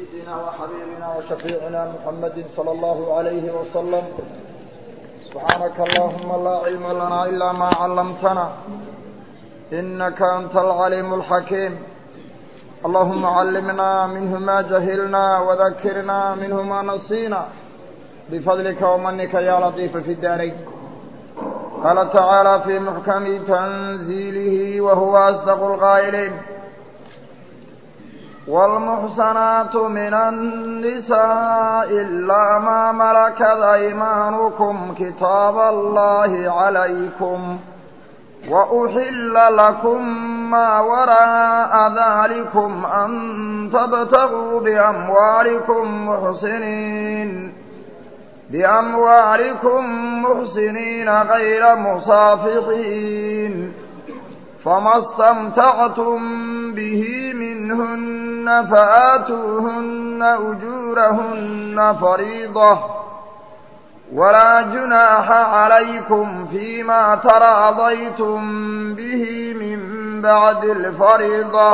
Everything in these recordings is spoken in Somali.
سيدنا وحبيبنا وشفيعنا محمد صلى الله عليه وسلم سبحانك اللهم لا علم لنا إلا ما علمتنا إنك أنت العليم الحكيم اللهم علمنا منه ما جهلنا وذكرنا منه ما نسينا بفضلك ومنك يا لطيف في الدارين قال تعالى في محكم تنزيله وهو أصدق القائلين والمحسنات من النساء إلا ما ملكت أيمانكم كتاب الله عليكم وأحل لكم ما وراء ذلكم أن تبتغوا بأموالكم محسنين بأموالكم محسنين غير مصافحين فما استمتعتم به منهن فآتوهن أجورهن فريضة ولا جناح عليكم فيما تراضيتم به من بعد الفريضة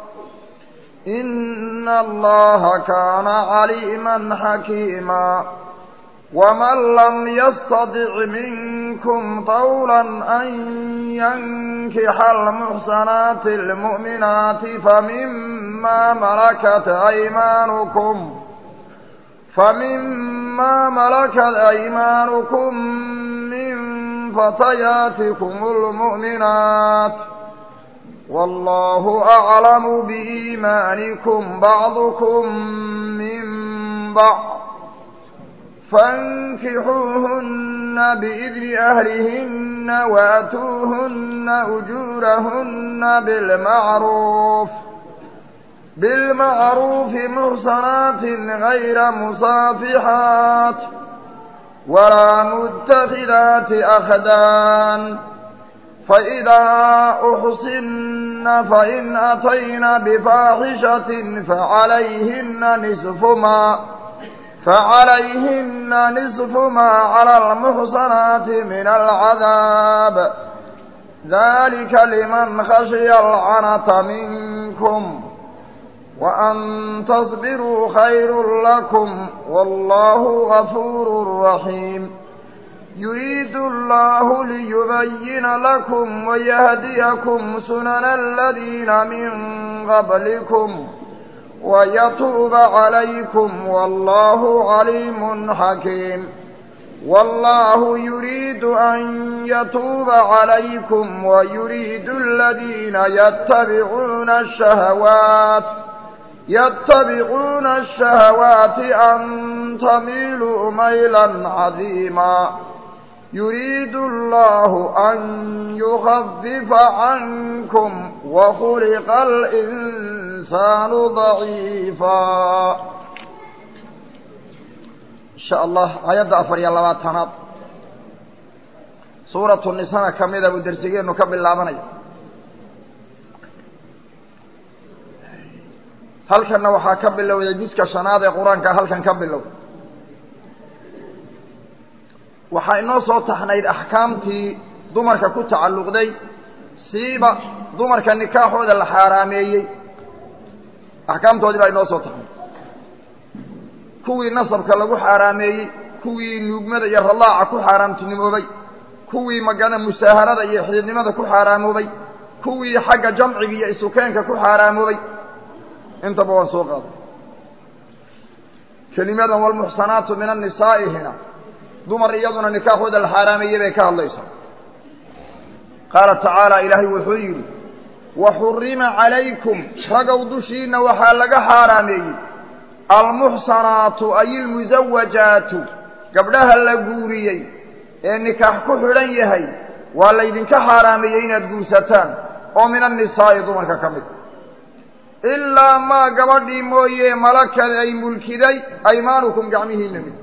إن الله كان عليما حكيما ومن لم يستطع منكم طولا أن ينكح المحسنات المؤمنات فمما ملكت أيمانكم فمما ملكت أيمانكم من فتياتكم المؤمنات والله أعلم بإيمانكم بعضكم من بعض فانكحوهن بإذن أهلهن وأتوهن أجورهن بالمعروف بالمعروف محصنات غير مصافحات ولا متخذات أخدان فإذا أحصن فإن أتين بفاحشة فعليهن نصف ما فعليهن نصف ما على المحصنات من العذاب ذلك لمن خشي العنة منكم وأن تصبروا خير لكم والله غفور رحيم يريد الله ليبين لكم ويهديكم سنن الذين من قبلكم ويتوب عليكم والله عليم حكيم والله يريد أن يتوب عليكم ويريد الذين يتبعون الشهوات يتبعون الشهوات أن تميلوا ميلا عظيما يريد الله أن يخفف عنكم وخلق الإنسان ضعيفا إن شاء الله آيات أفر يالله تناد سورة النساء كميدة بدرسيين نكبل اللابنية halkanna waxaa ka bilowday juska shanaad ee qur-aanka halkan ka bilow waxaa inoo soo taxnayd axkaamtii dumarka ku tacalluqday siiba dumarka nikaaxooda la xaaraameeyey axkaamtoodii baa inoo soo taxnayd kuwii nasabka lagu xaaraameeyey kuwii nuugmada iyo radaaca ku xaaraamtinimoobay kuwii magana musaaharada iyo xididnimada ku xaaraamoobay kuwii xagga jamciga iyo isukeenka ku xaaraamoobay intaba waan soo qaaday kelimadan walmuxsanaatu min annisaa'i hina dumar iyaduna nikaaxooda la xaaraameeyey bay ka hadlaysaa qaala tacaala ilaahay wuxuu yidhi waxurima calaykum ragow dushiina waxaa laga xaaraameeyey almuxsanaatu ay ilmusawajaatu gabdhaha la guuriyey ee nikaax ku xidhan yahay waa laydinka xaaraameeyey inaad guursataan oo min annisaa'i dumarka ka mid ilaa maa gabadhii mooye malakad ay mulkiday aymaanukum gacmihiina mid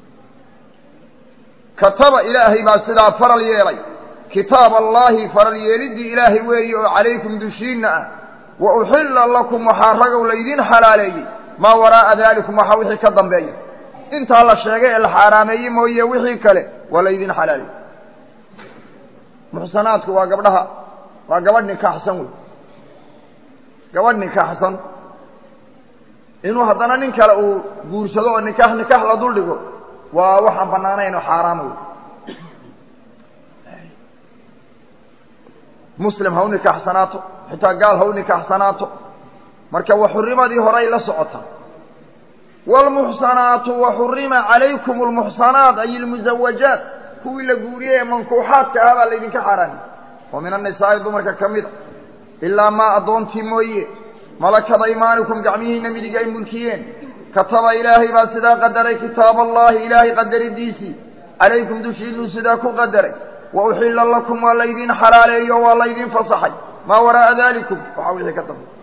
kataba ilaahay baa sidaa faral yeelay kitaab allaahi faral yeeliddii ilaahay weeye oo calaykum dushiinna ah wa uxilla lakum waxaa ragow laydin xalaaleeyey maa waraa'a daalikum waxaa wixii ka dambeeya intaa la sheegay ee la xaaraameeyey mooye wixii kale waa laydin xalaaleeyey muxsanaadku waa gabdhaha waa gabadh nikaaxsan wey gabadh nikaaxsan inuu haddana nin kale uu guursado oo nikaax nikaax la dul dhigo waa waxaan banaanayn oo xaaraama wey muslim ha u nikaaxsanaato xitaa gaal ha u nikaaxsanaato marka waxurimadii horay la socota wاlmuxsanaatu waxurima calaykum اlmuxsanaat ay اlmuzawajaat kuwii la guuriyey ee mankuuxaadka ah baa laydinka xaaraamay oo min annisaa'i dumarka ka mid a ilaa maa addoontii mooye malakada imaanikum gacmihiina midig ay mulkiyeen kataba ilaahay baa sidaa qadaray kitaab allahi ilaahay qadaridiisii calaykum dushiinuu sidaa ku qadaray wa uxila lakum waa laydin xalaaleeyo waa laydin fasaxay maa waraa'a dalikum waxaa wixii ka dambe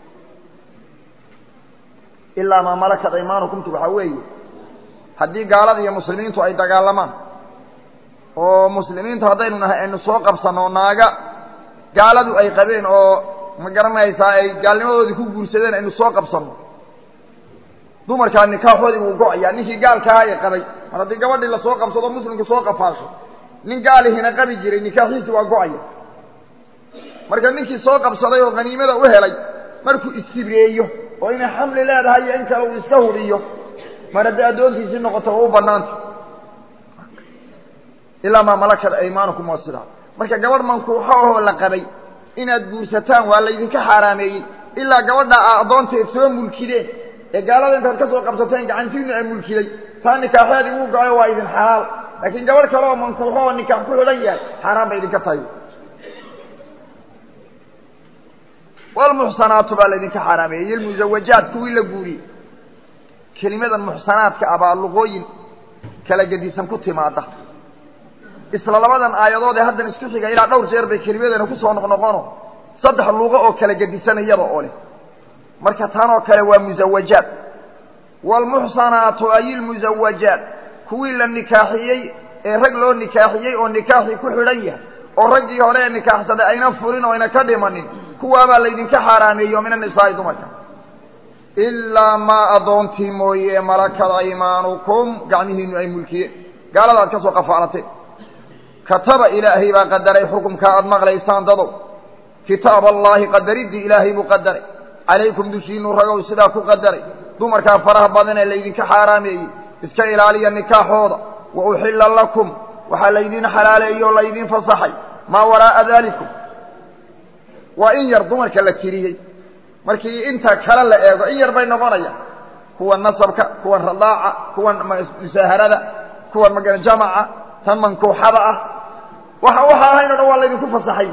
ilaa maa malakat aymaanukumtu waxaa weeye haddii gaalada iyo muslimiintu ay dagaalamaan oo muslimiintu haddaynu nahay aynu soo qabsanno naaga gaaladu ay qabeen oo ma garanaysaa ay gaalnimadoodii ku guursadeen aynu soo qabsanno dumarkaa nikaaxoodii wuu go-ayaa ninkii gaalkaaha ee qabay mar haddii gabadhii lasoo qabsado muslimku soo qafaasho nin gaalihina qabi jiray nikaaxiisi waa go-aya marka ninkii soo qabsaday oo haniimada u helay markuu istibreeyo oo inay xamli leedahay iyo in kale uu iska hudhiyo mar haddii addoontiisii noqoto waa u banaanta ilaa maa malakat aymaanukum waa sidaa marka gabadh mankuuxo ahoo la qabay inaad guursataan waa laydinka xaaraameeyey ilaa gabadha a addoonteed soo mulkideen ee gaalada intaad ka soo qabsateen gacantiinu ay mulkiday taa nikaaxeedii wuu go-ayo waa idin xalaal laakiin gabadh kale oo mankuuxo oo nikaax ku xidhan yahay xaaraan bay idinka tahay walmuxsanaatu baa laydinka xaaraameeyey iyo lmuzawajaat kuwii la guuriyey kelimadan muxsanaadka ah baa luqooyin kala gedisan ku timaada isla labadan aayadood ee haddan isku xiga ilaa dhowr jeer bay kelimadana kusoo noqnoqono saddex luqo oo kala gedisan iyada oo leh marka tan oo kale waa muzawajaat waalmuxsanaatu ay ilmuzawajaat kuwii la nikaaxiyey ee rag loo nikaaxiyey oo nikaaxii ku xidhan yahay oo raggii hore ee nikaaxsaday ayna furin oo ayna ka dhimanin kuwaabaa laydinka xaaraameeyo min annisaa'i dumarka ilaa maa addoontii mooye malakada aymaanukum gacmihiinu ay mulkiyeen gaalada aad ka soo qafaalatee kataba ilaahay baa qadaray xukumkaa aada maqlaysaan dadow kitaab allaahi qadariddii ilaahay buu qadaray calaykum dushiinu ragow sidaa ku qadaray dumarkaa faraha badan ee laydinka xaaraameeyey iska ilaaliya nikaaxooda wa uxilla lakum waxaa laydin xalaaleeyey oo laydin fasaxay maa waraa'a dalikum waa in yar dumarka la tiriyey markii inta kale la eego in yar bay noqonayaan kuwan nasabka kuwan radaaca kuwan musaaharada kuwan maga jamaca tan mankuuxada ah waxa waxa ahayn o dhan waa laydinku fasaxay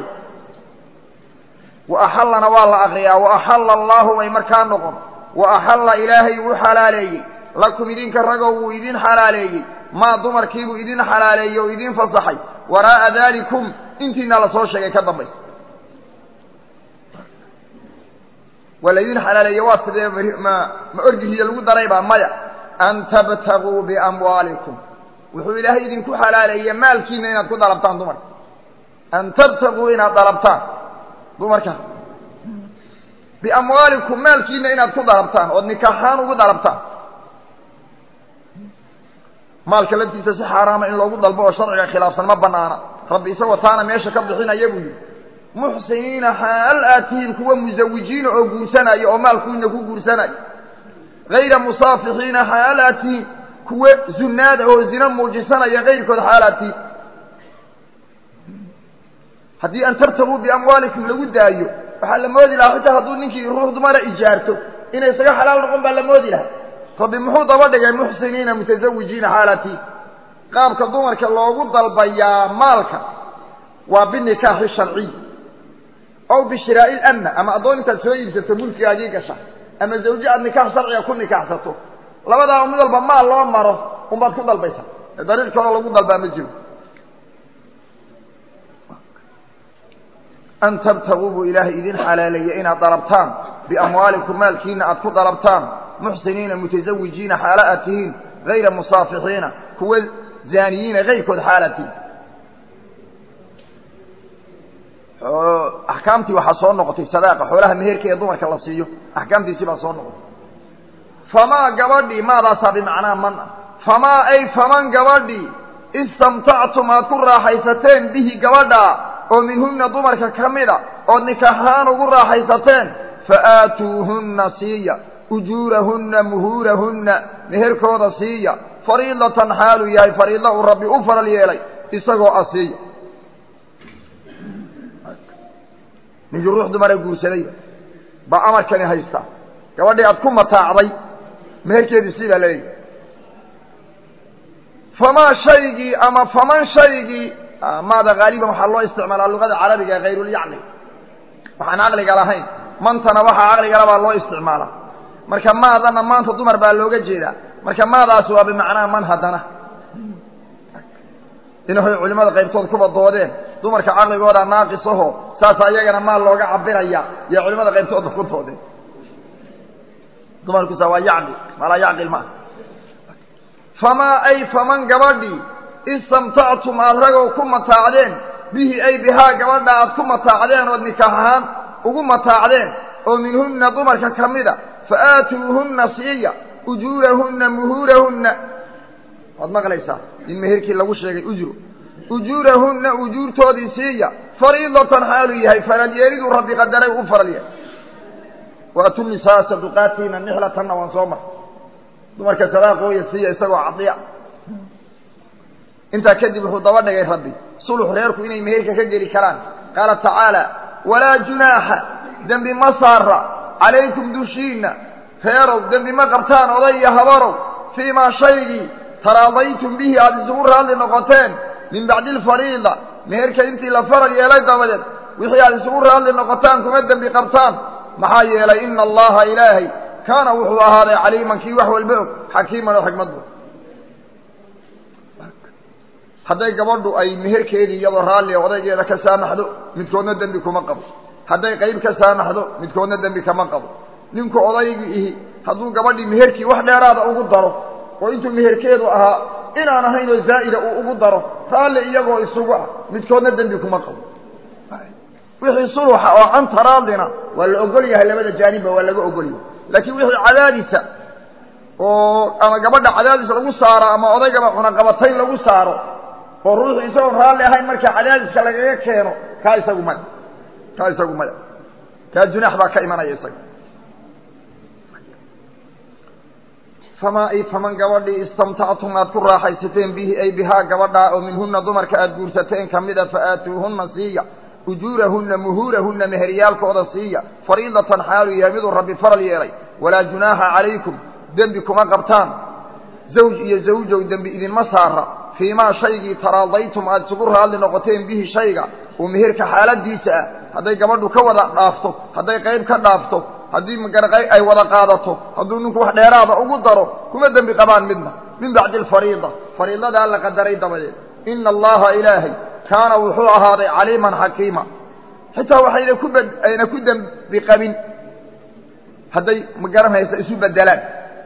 wa axallana waa la akriyaa wa axalla allaahu bay markaa noqon wa axalla ilaahay wuu xalaaleeyey lakum idinka ragoo wuu idin xalaaleeyey maa dumarkiibuu idin xalaaleeyey oo idin fasaxay waraa'a dalikum intiina lasoo sheegay ka dambaysa waa laydin xalaaleeye waa sidee ma ma orgihiyo lagu daraybaa maya an tabtaguu biamwaalikum wuxuu ilaahay idinku xalaaleeye maalkiina inaad ku dalabtaan dumarka an tabtaguu inaad dalabtaan dumarka biamwaalikum maalkiina inaad ku dalabtaan ood nikaaxaan ugu dalabtaan maalka laftiisa si xaaraama in loogu dalbo oo sharciga khilaafsan ma banaana rabbi isagoo taana meesha ka bixinaya buu yihi muxsiniina xaal aad tihiin kuwa musawijiina oo guursanaya oo maalkuina ku guursanaya hayra musaafixiina xaal aad tihiin kuwa zunaada oo zina muujisanaya kayrkood xaal aad tihiin haddii an tabtaguu biamwaalikum lagu daayo waxaa la moodi lahaa xitaa hadduu ninkii ruux dumara ijaarto inay isaga xalaal noqon baa la moodi lahaa rabbi muxuu daba dhigay muxsiniina mutasawijiina xaal aad tihiin qaabka dumarka loogu dalbayaa maalka waa binikaaxi sharciy aw bishiraa'i lamna ama addoon intaad soo iibsato mulkigaagii gasha ama zawje aad nikaax sharciga ku nikaaxsato labadaa mid walba maal loo maro unbaad ku dalbaysa dariiq kaloo lagu dalbaa ma jiro an tabtaguu buu ilaahay idin xalaaleeyey inaad dalabtaan biamwaalikum maalkiina aad ku dalabtaan muxsiniina mutasawijiina xaala aad tihiin hayra musaafixiina kuwa zaaniyiina kayrkood xaalaad tihiin axkaamtii waxaa soo noqotay sadaaqa xoolaha meherka ee dumarka la siiyo axkaamtiisii baa soo noqotay famaa gabadhii maadaasaa bimacnaa man ah famaa ay faman gabadhii istamtactum aad ku raaxaysateen bihi gabadhaa oo minhunna dumarka ka mida ood nikaaxahaan ugu raaxaysateen fa aatuuhunna siiya ujuurahunna muhuurahunna meherkooda siiya fariidatan xaaluu yahay fariidla uu rabbi u faral yeelay isagoo a siiya ninkii ruux dumara guursadayba baa amarkani haystaa gabadhii aad ku mataacday meherkeedii sii baa leeyahy famaa shaygii ama faman shaygii maada haaliban waxaa loo isticmaalaa luqada carabiga ee hayrulyacni waxaan caqliga lahayn mantana waxaa caqligala baa loo isticmaalaa marka maadana maanta dumar baa looga jeedaa marka maadaasi waa bimacnaa man haddana inahoy culimmada qaybtood kuba doodeen dumarka caqligooda naaqisaho saasa iyagana maal looga cabiraya iyo culimmada qaybtoodba ku doodeen dumarkusa waa yacqil malaa yacqil maaha famaa ay faman gabadhii istamtactum aad ragow ku mataacdeen bihi ay bihaa gabadha aad ku mataacdeen ood nikaax ahaan ugu mataacdeen oo minhunna dumarka ka mida fa aatuuhunna siiya ujuurahunna muhuurahunna waad maqlaysaa in meherkii lagu sheegay ujru ujuurahunna ujuurtoodii siiya fariidatan xaaluu yahay faralyeeliduu rabbi qadaray u faral yahay waatu nisaa saduqaatiina nixlatanna waan soo maray dumarka sadaaqooya siiya isagoo cadiya intaa kadib wuxuu daba dhigay rabbi sulux reerku inay meherka ka geli karaan qaala tacaala walaa junaaxa dembi ma saara calaykum dushiinna reerow dembi ma qabtaan oday iyo habarow fii maa shaygii taraadaytum bihi aada isugu raalli noqoteen min bacdi alfariida meherka intii la faral yeelay dabadeed wixii aada isugu raalli noqotaan kuma dembi qabtaan maxaa yeelay ina allaha ilaahay kaana wuxuu ahaaday caliiman kii wax walba og xakiiman oo xikmad bu hadday gabadhu ay meherkeedii iyadoo raalli odaygeeda ka saamaxdo midkoodna dembi kuma qabo hadday qayb ka saamaxdo midkoodna dembi kama qabo ninku odaygii ihi hadduu gabadhii meherkii wax dheeraada ugu daro oo intuu meherkeedu ahaa inaan ahaynoo zaa'ida uu ugu daro raalli iyagoo isugu ah midkoodna dembi kuma qabo wixii suluxa oo canta raallina waa la ogol yahay labada jaanibba waa laga ogol yahay laakiin wixii cadaadisa oo ama gabadha cadaadis lagu saaro ama odaygaba cunaqabatayn lagu saaro oo ruuxu isagoon raalli ahayn marka cadaadiska lagaga keeno kaa isagu maya kaa isagu maya kaa junaax baa ka imanaya isaga famaa ay faman gabadhii istamtactum aad ku raaxaysateen bihi ay bihaa gabadhaa oo minhunna dumarka aad guursateen kamida fa aatuuhunna siiya ujuurahunna muhuurahunna meheryaalkooda siiya fariidatan xaaluu yahay miduu rabbi faral yeelay walaa junaaxa calaykum dembi kuma qabtaan zawj iyo zawjow dembi idinma saara fii maa shaygii taraadaytum aada isugu raalli noqoteen bihi shayga oo meherka xaaladiisa ah hadday gabadhu ka wada dhaafto hadday qayb ka dhaafto haddii magaraqay ay wada qaadato hadduu ninku wax dheeraada ugu daro kuma dembi qabaan midna min bacdi alfariida fariidadaa la qadaray dabadeed ina allaha ilaahay kaana wuxuu ahaaday caliiman xakiima xitaa waxayna ku bad ayna ku dembi qabin hadday magaranaysa isu bedelaan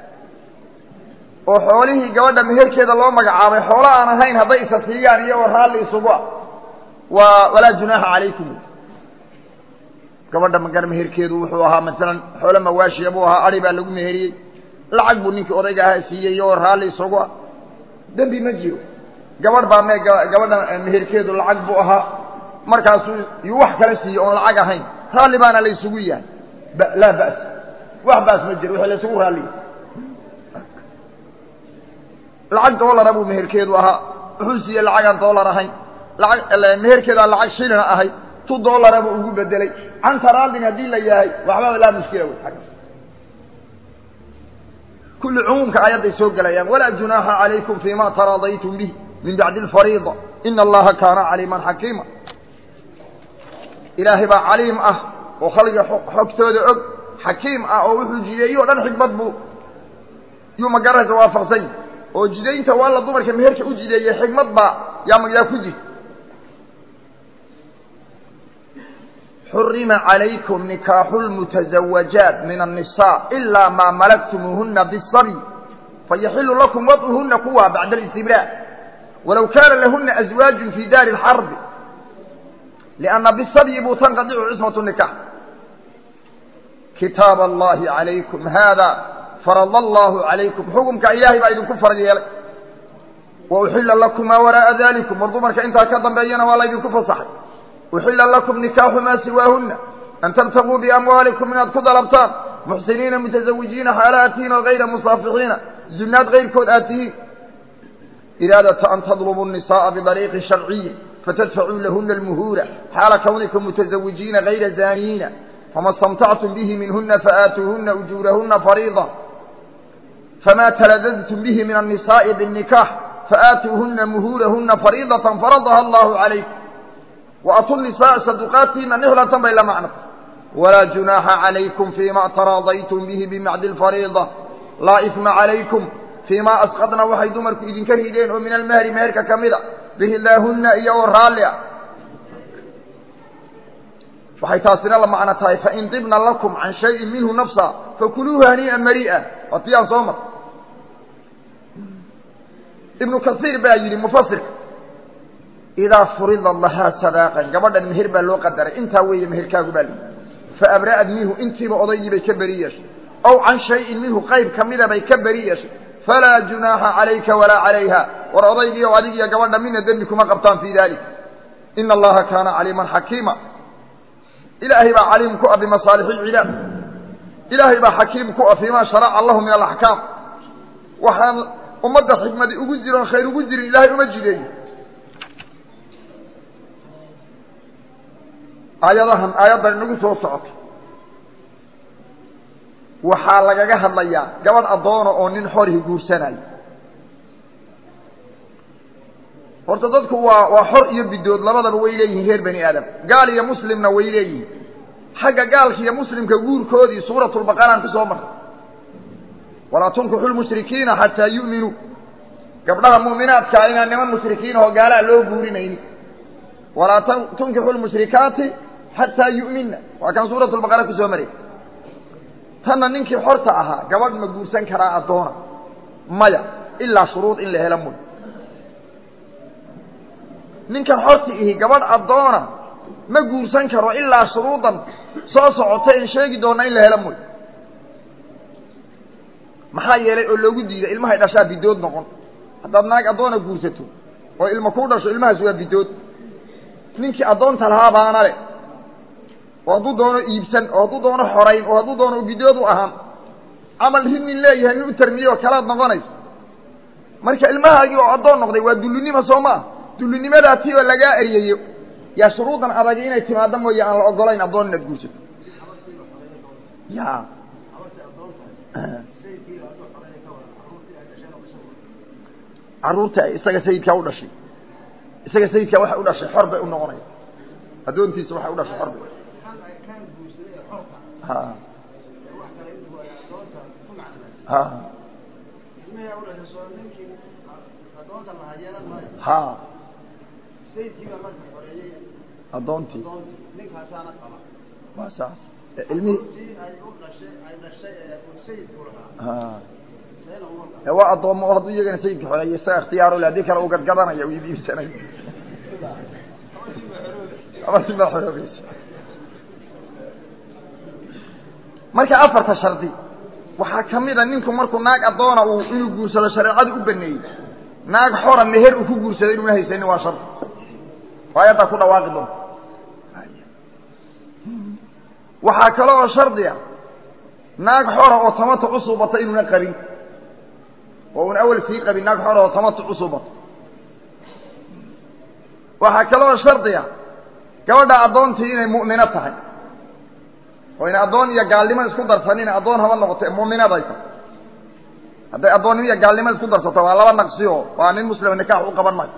oo xoolihii gabadha meherkeeda loo magacaabay xoolo aan ahayn hadday isa siiyaan iyagoo raalli isugu ah waa walaa junaaxa calaykum gabadha magar meherkeedu wuxuu ahaa masalan xoolo mawaashiya buu ahaa adi baa lagu meheriyey lacag buu ninkii odayga ahaa siiyey iyagoo raalli isugu ah dembi ma jiro gabadh baa me gabadha meherkeedu lacag buu ahaa markaasuu yuu wax kala siiye oon lacag ahayn raalli baana la isugu yahay laa ba's wax baas ma jiro wixii la isugu raalliya lacag doolara buu meherkeedu ahaa wuxuu siiyey lacagaan doolar ahayn lacag meherkeedaa lacag shilina ahay tu doolara buu ugu bedelay canta raallin haddii la yahay waxbaba laa mushkila wey agga kulli cumuumka aayadday soo gelayaan walaa junaaxa calaykum fii ma taraadaytum bih min bacdi alfariida ina allaha kaana caliiman xakiima ilaahay baa caliim ah oo khalqiga xogtooda og xakiim ah oo wuxuu jideeyo o dhan xikmad buu yuu magaraysa waafaqsan yahi oo jidaynta waa la dumarka meherka u jideeyey xikmad baa yaa yaa ku jirta xurima calaykum nikaaxu lmutazawajaat min annisaa ilaa maa malaktumuuhuna bisabi fayaxilu lakum wadcuhuna kuwa bacda alistibraa walow kaana lahuna aswaaju fi daari اlxarbi lianna bisabyi buu tanqadicu cismatu nikax kitaab allahi calaykum hada farad allahu calaykum xukumka ilaahay baa idinku farad yeelay wa uxila lakum maa waraa'a dalikum war dumarka intaa ka dambeeyana waa laydinku fasaxay uxila lakum nikaaxu maa siwaahuna an tabtaguu biamwaalikum inaad ku dalabtaan muxsiniina mutazawijiina xaala aad tihiin oo hayra musaafixiina zunaad kayrkood aad tihiin iraadata an tadlubuu الnisaءa bidariiqi sharciyi fatadfacuu lahuna almuhuura xaala kawnikum mutazawijiina hayra zaaniyiina fama اstamtactum bihi minhuna faaatuuhuna ujuurahuna fariida fama taladadtum bihi min الnisaءi bالnikaax faaatuuhuna muhuurahuna fariidaة faradaha allahu calaykum وأtu النisaء صدقاaتiina نحلة bay la mعنo وlaa جuناaxa عalayكم فيma تراadayتم bه بمعد الفريضة laa إثمa عalayكم فيma أسقطna waxay dumarku idinka rideen oo min الmهri meherka ka mida biridaahuna iyo oo raalli a waxay taasina la macno tahay fain طibna lakم عan شhayءi minhu نفسa fakuluuه hنيئa mariئa waa ti aan soo mar iبن kaثيir baa yidhi mfsirka idaa furida lahaa sadaaqan gabadhan meher baa loo qadaray intaa weeye meherkaagu baa lii faabra'ad minhu intiiba odaygii bay ka beri yeeshay aw can shayin minhu qayb ka mida bay ka beri yeeshay falaa junaaxa calayka walaa calayha war odaygii oo adig iyo gabadha midna dembi kuma qabtaan fii dalik ina allaha kaana caliiman xakiima ilaahay baa caliim ku ah bimasaalix ilcibaad ilaahay baa xakiim ku ah fiima sharaca lahu min alaxkaam waxaan ummadda xikmadi ugu jiroon khayr ugu jirin ilaahay uma jideeyo aayadahan aayaddan inagu soo socoto waxaa lagaga hadlayaa gabadh addoona oo nin xorihi guursanayo horta dadku waa waa xor iyo bidood labadaba way leeyihiin reer bani aadam gaal iyo muslimna way leeyihiin xagga gaalka iyo muslimka guurkoodii suuratulbaqaraan ku soo martay walaa tunkixu lmushrikiina xataa yu'minuu gabdhaha mu'minaadkaa inaan niman mushrikiin oo gaalaa loo guurinaynin walaa tunkixu lmushrikaati xataa yu'minna waa kan suuratu lbaqara ku soo maray tanna ninkii xorta ahaa gabadh ma guursan karaa addoona maya ilaa shuruud in la helo muy ninkan xorti ihi gabadh addoona ma guursan karo ilaa shuruudan soo socota in sheegi doona in la helo muy maxaa yeelay oo loogu diiday ilmahay dhashaa bidood noqon haddaad naag addoona guursato oo ilma ku dhasho ilmahaas waa bidood ninkii addoonta lahaa baana le oo hadduu doono iibsan oo hadduu doono xorayn oo hadduu doono bidood u ahaan camal rid nin leeyahay nin u tarmiye oo kalaad noqonayso marka ilmahaagii oo addoon noqday waa dullinimo soo maa dullinimadaa ti oo lagaa eryayo yaa shuruudan adagi inay timaado mooye aan la ogolayn addoon inaad guursato ya carruurta isaga sayidkaa u dhashay isaga sayidkaa waxay u dhashay xor bay u noqonaya addoontiisa waxay u dhashay xor bay ha ha ha addoontii waa saas ilmihii ha waa addoommo oo hadduu iyagana sayidka xoreeyo isaga ikhtiyaaro le haddii kale uu gadgadanaya u iibsanayo abartimaa xoroobaysa marka afarta shardi waxaa ka mid a ninku markuu naag addoona uu inuu guursado shareecadu u baneeyey naag xora meher uu ku guursado inuuna haysanin waa shardi aayaddaa ku dhawaaqi doonta waxaa kale oo shardi a naag xora oo tamatuc u suubata inuuna qabin oo una awel sii qabin naag xora oo tamatuc u suubata waxaa kale oo shardi a gabadha addoontii inay mu'mino tahay oo ina addoon iyo gaalnimo isku darsanin addoon haba noqoto mu'minaday tahay hadday addoonnimo iyo gaalnimo isku darsato waa laba naqsi oo waa nin muslima nikaax u qaban maayo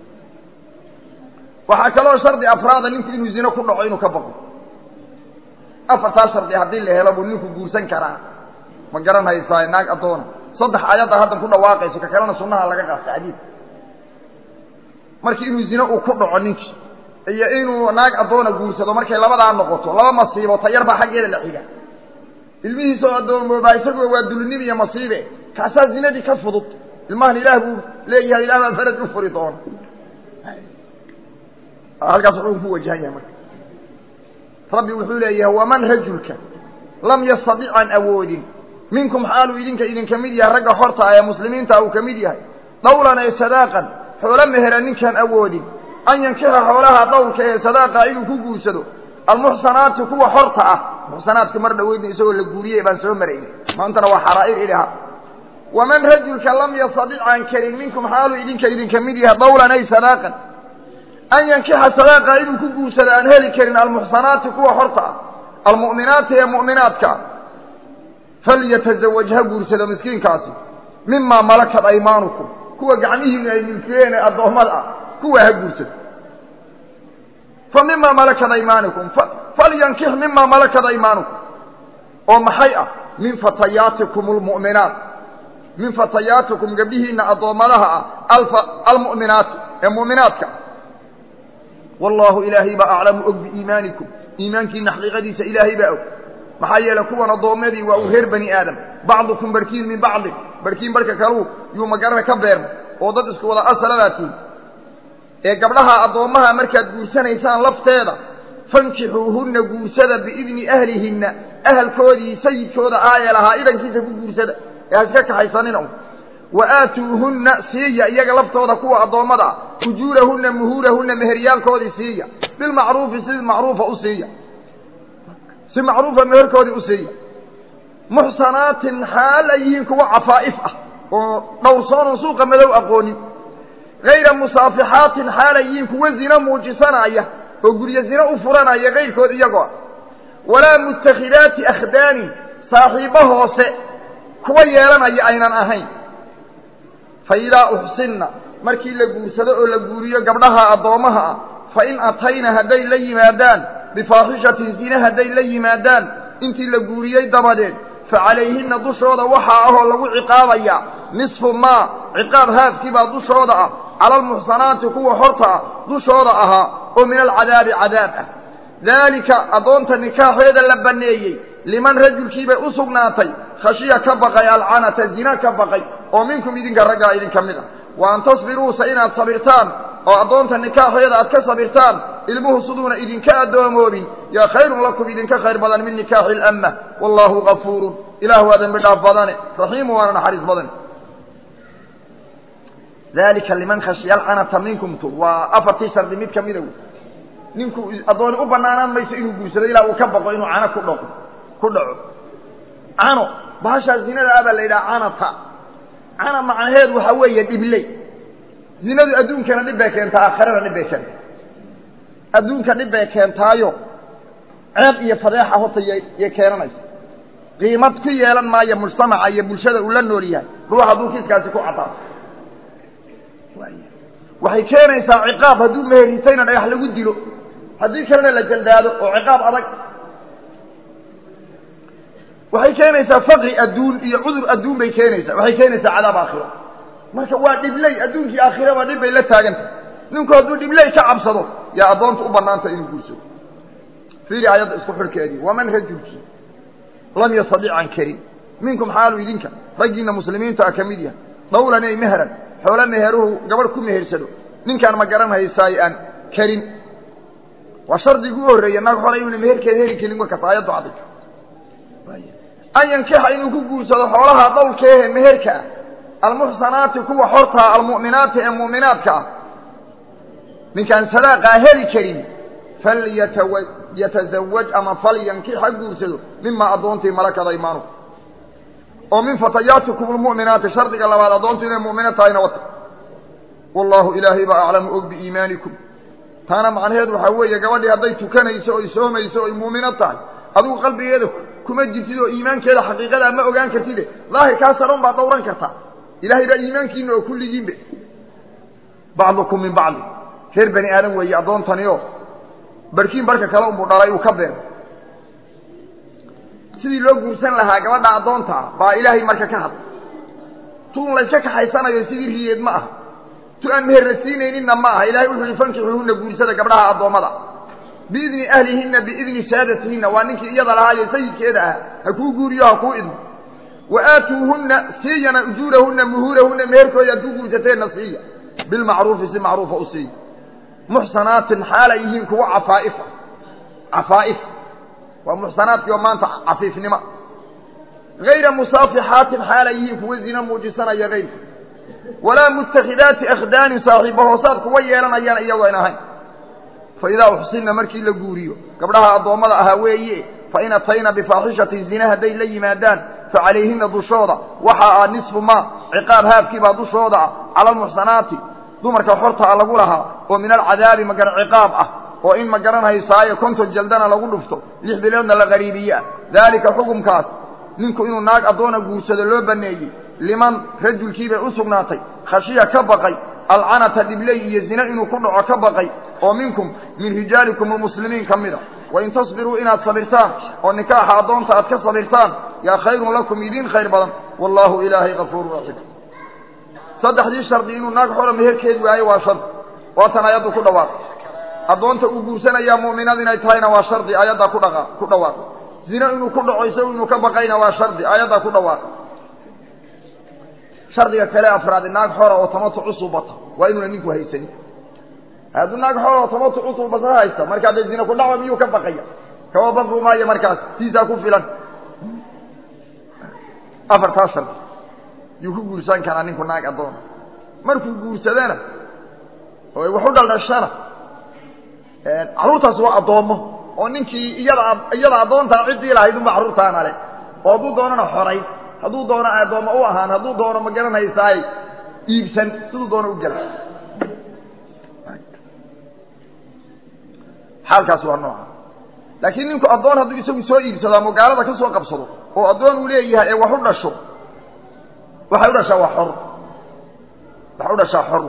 waxaa kaloo shardi afraada ninku inuu zino ku dhaco inuu ka baqo afartaa shardi haddii la helo buu ninku guursan karaa ma garan haysaa naag addoona saddex aayadda haddan ku dhawaaqayso ka kalena sunnaha laga qaata xadiid markii inuu zino uu ku dhaco ninkii iyo inuu naag addoona guursado markay labadaa noqoto laba masiibo tayar baa xaggeeda la xiga ilmihiisa oo addoomoobaa isaguo waa dulnim iyo masiibe kaasaa zinadii ka fudud ilmahan ilaah buu leeyahay ilaah baa faraj u furi doona halkaas wuxuu ku wajahan yahay marka rabbi wuxuu leeyahay waman rajulka lam yastadic aan awoodin minkum xaaluu idinka idinka mid yahay ragga xorta ah ee muslimiinta uu ka mid yahay dawlan ee sadaaqan xoolo mehera ninkaan awoodin an yankixa xoolaha dawlka ee sadaaqa inuu ku guursado almuxsanaati kuwa xorta ah muxsanaadka mar dhaweydna isagoo la guuriyey baan soo maraynay maantana waa xaraa'ir idhaha waman rajulka lam yastadic aan karin minkum xaalu idinka idinka mid yaha dawlan ay sadaaqan an yankixa sadaaqa inuu ku guursado aan heli karin almuxsanaati kuwa horta ah almu'minaati ee mu'minaadka falyatazawaj ha guursado miskiinkaasi mimaa malakat aymaanukum kuwa gacmihiinu ay milkiyeen ee addoommada ah kuwa ha guursado fa mimaa malakat aymaanikum falyankix mimaa malakat aymaanukum oo maxay ah min fatayaatikum almu'minaat min fatayaatikum gabdhihiina addoommadaha ah almu'minaati ee mu'minaadka wallaahu ilaahay baa aclamu og biiimaanikum iimaankiina xaqiiqadiisa ilaahay baa og maxaa yeelay kuwan addoommadii waa uu reer bani aadam bacdukum barhkiin min bacdin barhkiin barhka kaluu yuu magarana ka beerma oo dad isku wada asaladaa tihin ee gabdhaha addoommaha markaad guursanaysaan lafteeda fankixuuhunna guursada biidni ahlihinna ahalkoodii sayidkooda aayee lahaa idankiisa ku guursada ee ha iska kaxaysanina un wa aatuuhunna siiya iyaga laftooda kuwa addoommada ah ujuurahunna muhuurahunna meheryaalkoodii siiya bilmacruufi si macruufa u siiya si macruufa meherkoodii u siiya muxsanaatin xaal ay yihiin kuwa cafaa'if ah oo dhowrsoonon suuqa madow aqoonin hayra musaafixaatin xaal ay yihiin kuwa zino muujisanaya oo guryo zino u furanaya kayrkood iyagoo walaa mutakhidaati akhdaanin saaxiibbo hoose kuwa yeelanaya aynan ahayn fa idaa uxsinna markii la guursado oo la guuriyo gabdhaha addoommaha ah fa in atayna hadday la yimaadaan bifaaxishatin zine hadday la yimaadaan intii la guuriyey dabadeed fa calayhinna dushooda waxaa ahoo lagu ciqaabayaa nisfu maa ciqaab haafkiibaa dushooda ah cala almuxsanaati kuwa horta ah dushooda ahaa oo min alcadaabi cadaab ah daalika addoonta nikaaxeeda la banneeyey liman rajulkiibay u sugnaatay khashiya ka baqay alcanata zina ka baqay oo minkum idinka raggaa idinka mid ah wa an tasbiruusa inaad sabirtaan oo addoonta nikaaxeeda aad ka sabirtaan ilmuhu siduuna idinka addoomoobin yaa khayrun lakum idinka khayr badan min nikaaxi اlamma wallaahu gafuurun ilaah waa dembi dhaaf badane raxiimu waana naxariis badane dalika liman khashiya alcanata minkumtu waa afartii shardi mid kamida wey ninku addooni u banaanaan mayso inuu guursado ilaa uu ka baqo inuu cano ku dhaqo ku dhaco cano bahashaa zinada ah baa la yidhaha canata cana macnaheedu waxaa weeye dhibley zinadu adduunkana dhib bay keentaa aakhirana dhib bay keentaa adduunka dhib bay keentaayo ceeb iyo fadeexa horta yay keenanaysa qiimad ku yeelan maayo mujtamaca iyo bulshada uu la nool yahay ruux hadduu kiiskaasi ku cadaato waxay keenaysaa ciqaab hadduu meheritayna dhagax lagu dilo haddii kalena la jaldaado oo ciqaab adag waxay keenaysaa faqri adduun iyo cudur adduun bay keenaysaa waxay keenaysaa cadaab aakhiro marka waa dhibley adduunkii aakhiraba dhib bay la taagantah ninku hadduu dhibley ka cabsado yaa addoonta u banaanta inuu guursado fiiri aayadda isku xidhkeedii waman rajulkii lam yastadic aan karin minkum xaalu idinka raggiinna muslimiinta ah ka mid yahay dawlan ay meheran xoolo meheruhu gabadh ku mehersado ninkaan ma garan haysaayo aan karin waa shardigii u horreeya naag xole inuuna meherkeeda heli karin markaas aayaddu cadday an yankixa inuu ku guursado xoolaha dawlkeehe meherka ah almuxsanaati kuwa xortaa almu'minaati ee mu'minaadka ah ninkaan sadaaqaa heli karin falyatazawaj ama falyankix ha guursado mimaa addoontii malakada imaanuku oo min fatayaatikum almu'minaati shardiga labaad addoontu inay mu'mino tahayna wata wallaahu ilaahay baa aclamu og biiimaanikum taana macnaheedu waxaa weeye gabadhii hadday tukanayso oy soomayso oy muumino tahay adigu qalbigeeda kuma jirtid oo iimaankeeda xaqiiqadaa ma ogaan kartide daahirkaa saran baad dhowran kartaa ilaahay baa iimaankiina oo kulligiinbe bacdukum min bacdi reer bani aadam weeye addoontanioo barhkiin barhka kale unbuu dhalay uu ka beero sidii loo guursan lahaa gabadha addoonta ah baa ilaahay marka ka hadlay tuun layska kaxaysanayo sidii riyeed ma aha tu aan meherna siinayninna ma aha ilahay wuxuu yihi fankixuuhunna guursada gabdhaha addoommada biidni ahlihinna biidni saadatihinna waa ninkii iyada lahaayo sayidkeeda ah ha kuu guuriyo ha kuu idmo wa aatuuhunna siiyana ujuurahunna muhuurahunna meherkooda aad ku guursateenna siiya bilmacruufi si macruufa u siiya muxsanaatin xaal ay yihiin kuwa cafaa'ifa cafaa'if waa muxsanaadkii oo maanta cafiifnimo hayra musaafixaatin xaal ay yihiin kuwa zina muujisanaya hayrka walaa mutakhidaati akhdaanin saaxiiba hoosaad kuwa yeelanayaan iyagoo an ahayn fa idaa uxsinna markii la guuriyo gabdhaha addoommada ahaa weeye fain atayna bifaaxishatin zina hadday la yimaadaan facalayhina dushooda waxa ah nisfu maa ciqaab haafkiibaa dushooda ah cala almuxsanaati dumarka xorta a lagu lahaa oo min alcadaabi magara ciqaab ah oo in ma garanhaysaayo konton jaldana lagu dhufto lix biloodna la qariibiye ah daalika xukumkaas ninku inuu naag addoona guursado loo baneeyey liman rajulkiibay u sugnaatay khashiya ka baqay alcanata dhibley iyo zine inuu ku dhaco ka baqay oo minkum min rijaalikum almuslimiin ka mida wain tasbiruu inaad sabirtaan oo nikaaxa addoonta aad ka sabirtaan yaa khayrun lakum idiin khayr badan wallaahu ilaahay kafuurun raxiim saddexdii shardi inuu naag xora meherkeed waayo waa shardi waatan ayaddu ku dhawaaq addoonta uu guursanayaa mu'minad inay tahayna waa shardi ayaddaa ku dhaqa ku dhawaaq zine inuu ku dhaco isagu inuu ka baqayna waa shardi ayaddaa ku dhawaaq shardiga kale afraadi naag xora oo tamatu cusub bata waa inuuna ninku haysanin hadduu naag xora oo tamatu cusub bata haysta markaa dee zine ku dhaco miyuu ka baqaya kama baqu maayo markaas siisaa ku filan afartaa shardi yuu ku guursan karaa ninku naag addoona markuu guursadana oo wax u dhaldhashana carruurtaas waa addoommo oo ninkii iyada iyada addoontaa ciddii lahayd unba carruurtaana le oo hadduu doonana xorayn hadduu doono addoommo u ahaan hadduu doono ma garanhaysaay iibsan siduu doono u gela xaalkaas waa nooca laakiin ninku addoon hadduu isagu soo iibsado ama gaalada ka soo qabsado oo addoon uu leeyahay ee wax u dhasho waxay u dhashaa waa xor waxay u dhashaa xor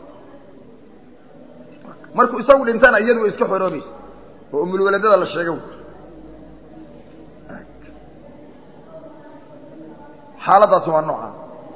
markuu isagu dhintana iyadu way iska xoroobaysa oo umulwaladada la sheega xaaladaasi waa nooca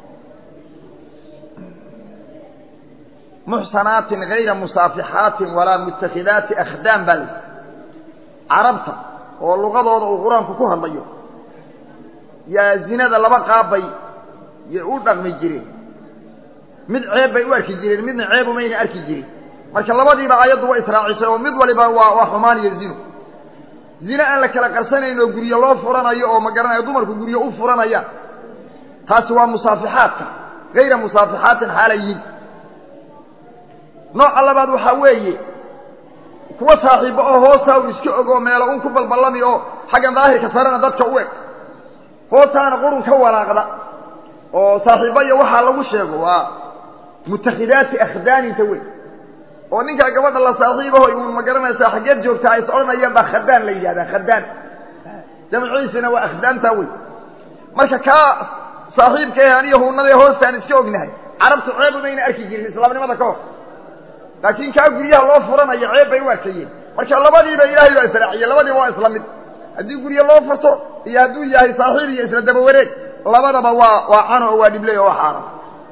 muxsanaatin gayra musaafixaatin walaa mutakhidaati akhdaan baa layihi carabta oo luqadooda uu qur-aanku ku hadlayo yaa zinada laba qaabbay yay u dhaqmi jireen mid ceeb bay u arki jireen midna ceeb umayna arki jirin marka labadiiba aayaddu way israacisay oo mid waliba waa waa xumaan iyo zino zine aan la kala qarsanayn oo guryo loo furanayo oo ma garanayo dumarku guryo u furanayaan taasi waa musaafixaadka gayra musaafixaatin xaalayiin nooca labaad waxaa weeye kuwa saaxiibo oo hoostaa u iska ogoo meelo un ku balballami oo xaggan daahirka sarena dadka u eg hoostaana qurun ka walaaqda oo saaxiibo iyo waxaa lagu sheego waa mutakhidaati akhdaaninta wey oo ninkaa gabadha la saaxiibaho uun ma garanaysaa xaggeed joogtaa is odhanayaan baa khadaan la yidhahdaa khadaan jamciisana waa akhdaantaa wey marka kaa saaxiibka eh aniyo huunadee hoostaan iska ognahay carabtu ceeb umayna arki jirin islaamnimada ka hor laakiin kaa guryaha loo furanayo ceeb bay u arkayeen marka labadiiba ilaahay baa israaciye labadiiba waa isla mid haddii guryo loo furto iyo hadduu yahay saaxiib iyo isla daba wareeg labadaba waa waa cano oo waa dhibley oo waa xaaran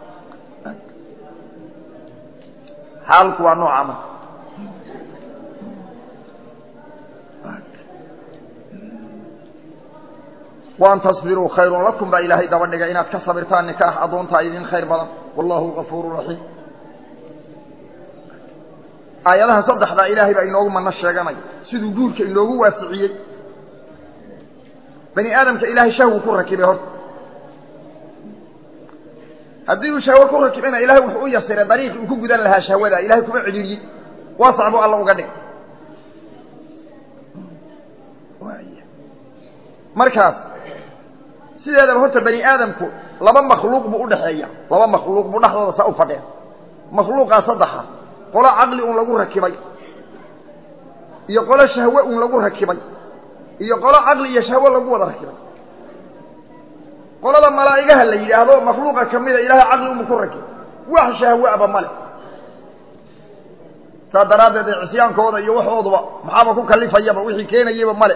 xaalku waa nooca marka waan tasbiruu khayrun lakum baa ilaahay daba dhigay inaad ka sabirtaan nikaax addoontaa idin khayr badan wallahu gafuuru raxiim aayadaha saddexdaa ilaahay baa inoogu mano sheeganaya siduu guurka inoogu waasiciyey bani aadamka ilaahay shahwu ku rakibay horta haddii uu shahwo ku rakibina ilahay wuxuu u yasiray dariiqi uu ku gudan lahaa shahwada ilahay kuma cidhiidhiyey waasac buu alla uga dhig markaas sideedaba horta bani aadamku laba makhluuq buu udhaxeeya laba makhluuq buu dhexdooda saa u fadhiya makhluuqaa saddexa qolo caqli un lagu rakibay iyo qolo shahwe un lagu rakibay iyo qolo caqli iyo shahwe lagu wada rakibay qolada malaa'igaha la yidhaahdo makhluuqa kamida ilahay caqli unbu ku rakibay wax shahweaba male saa daraaddeed ee cisyaankooda iyo waxooduba maxaaba ku kalifayaba wixii keenayeyba male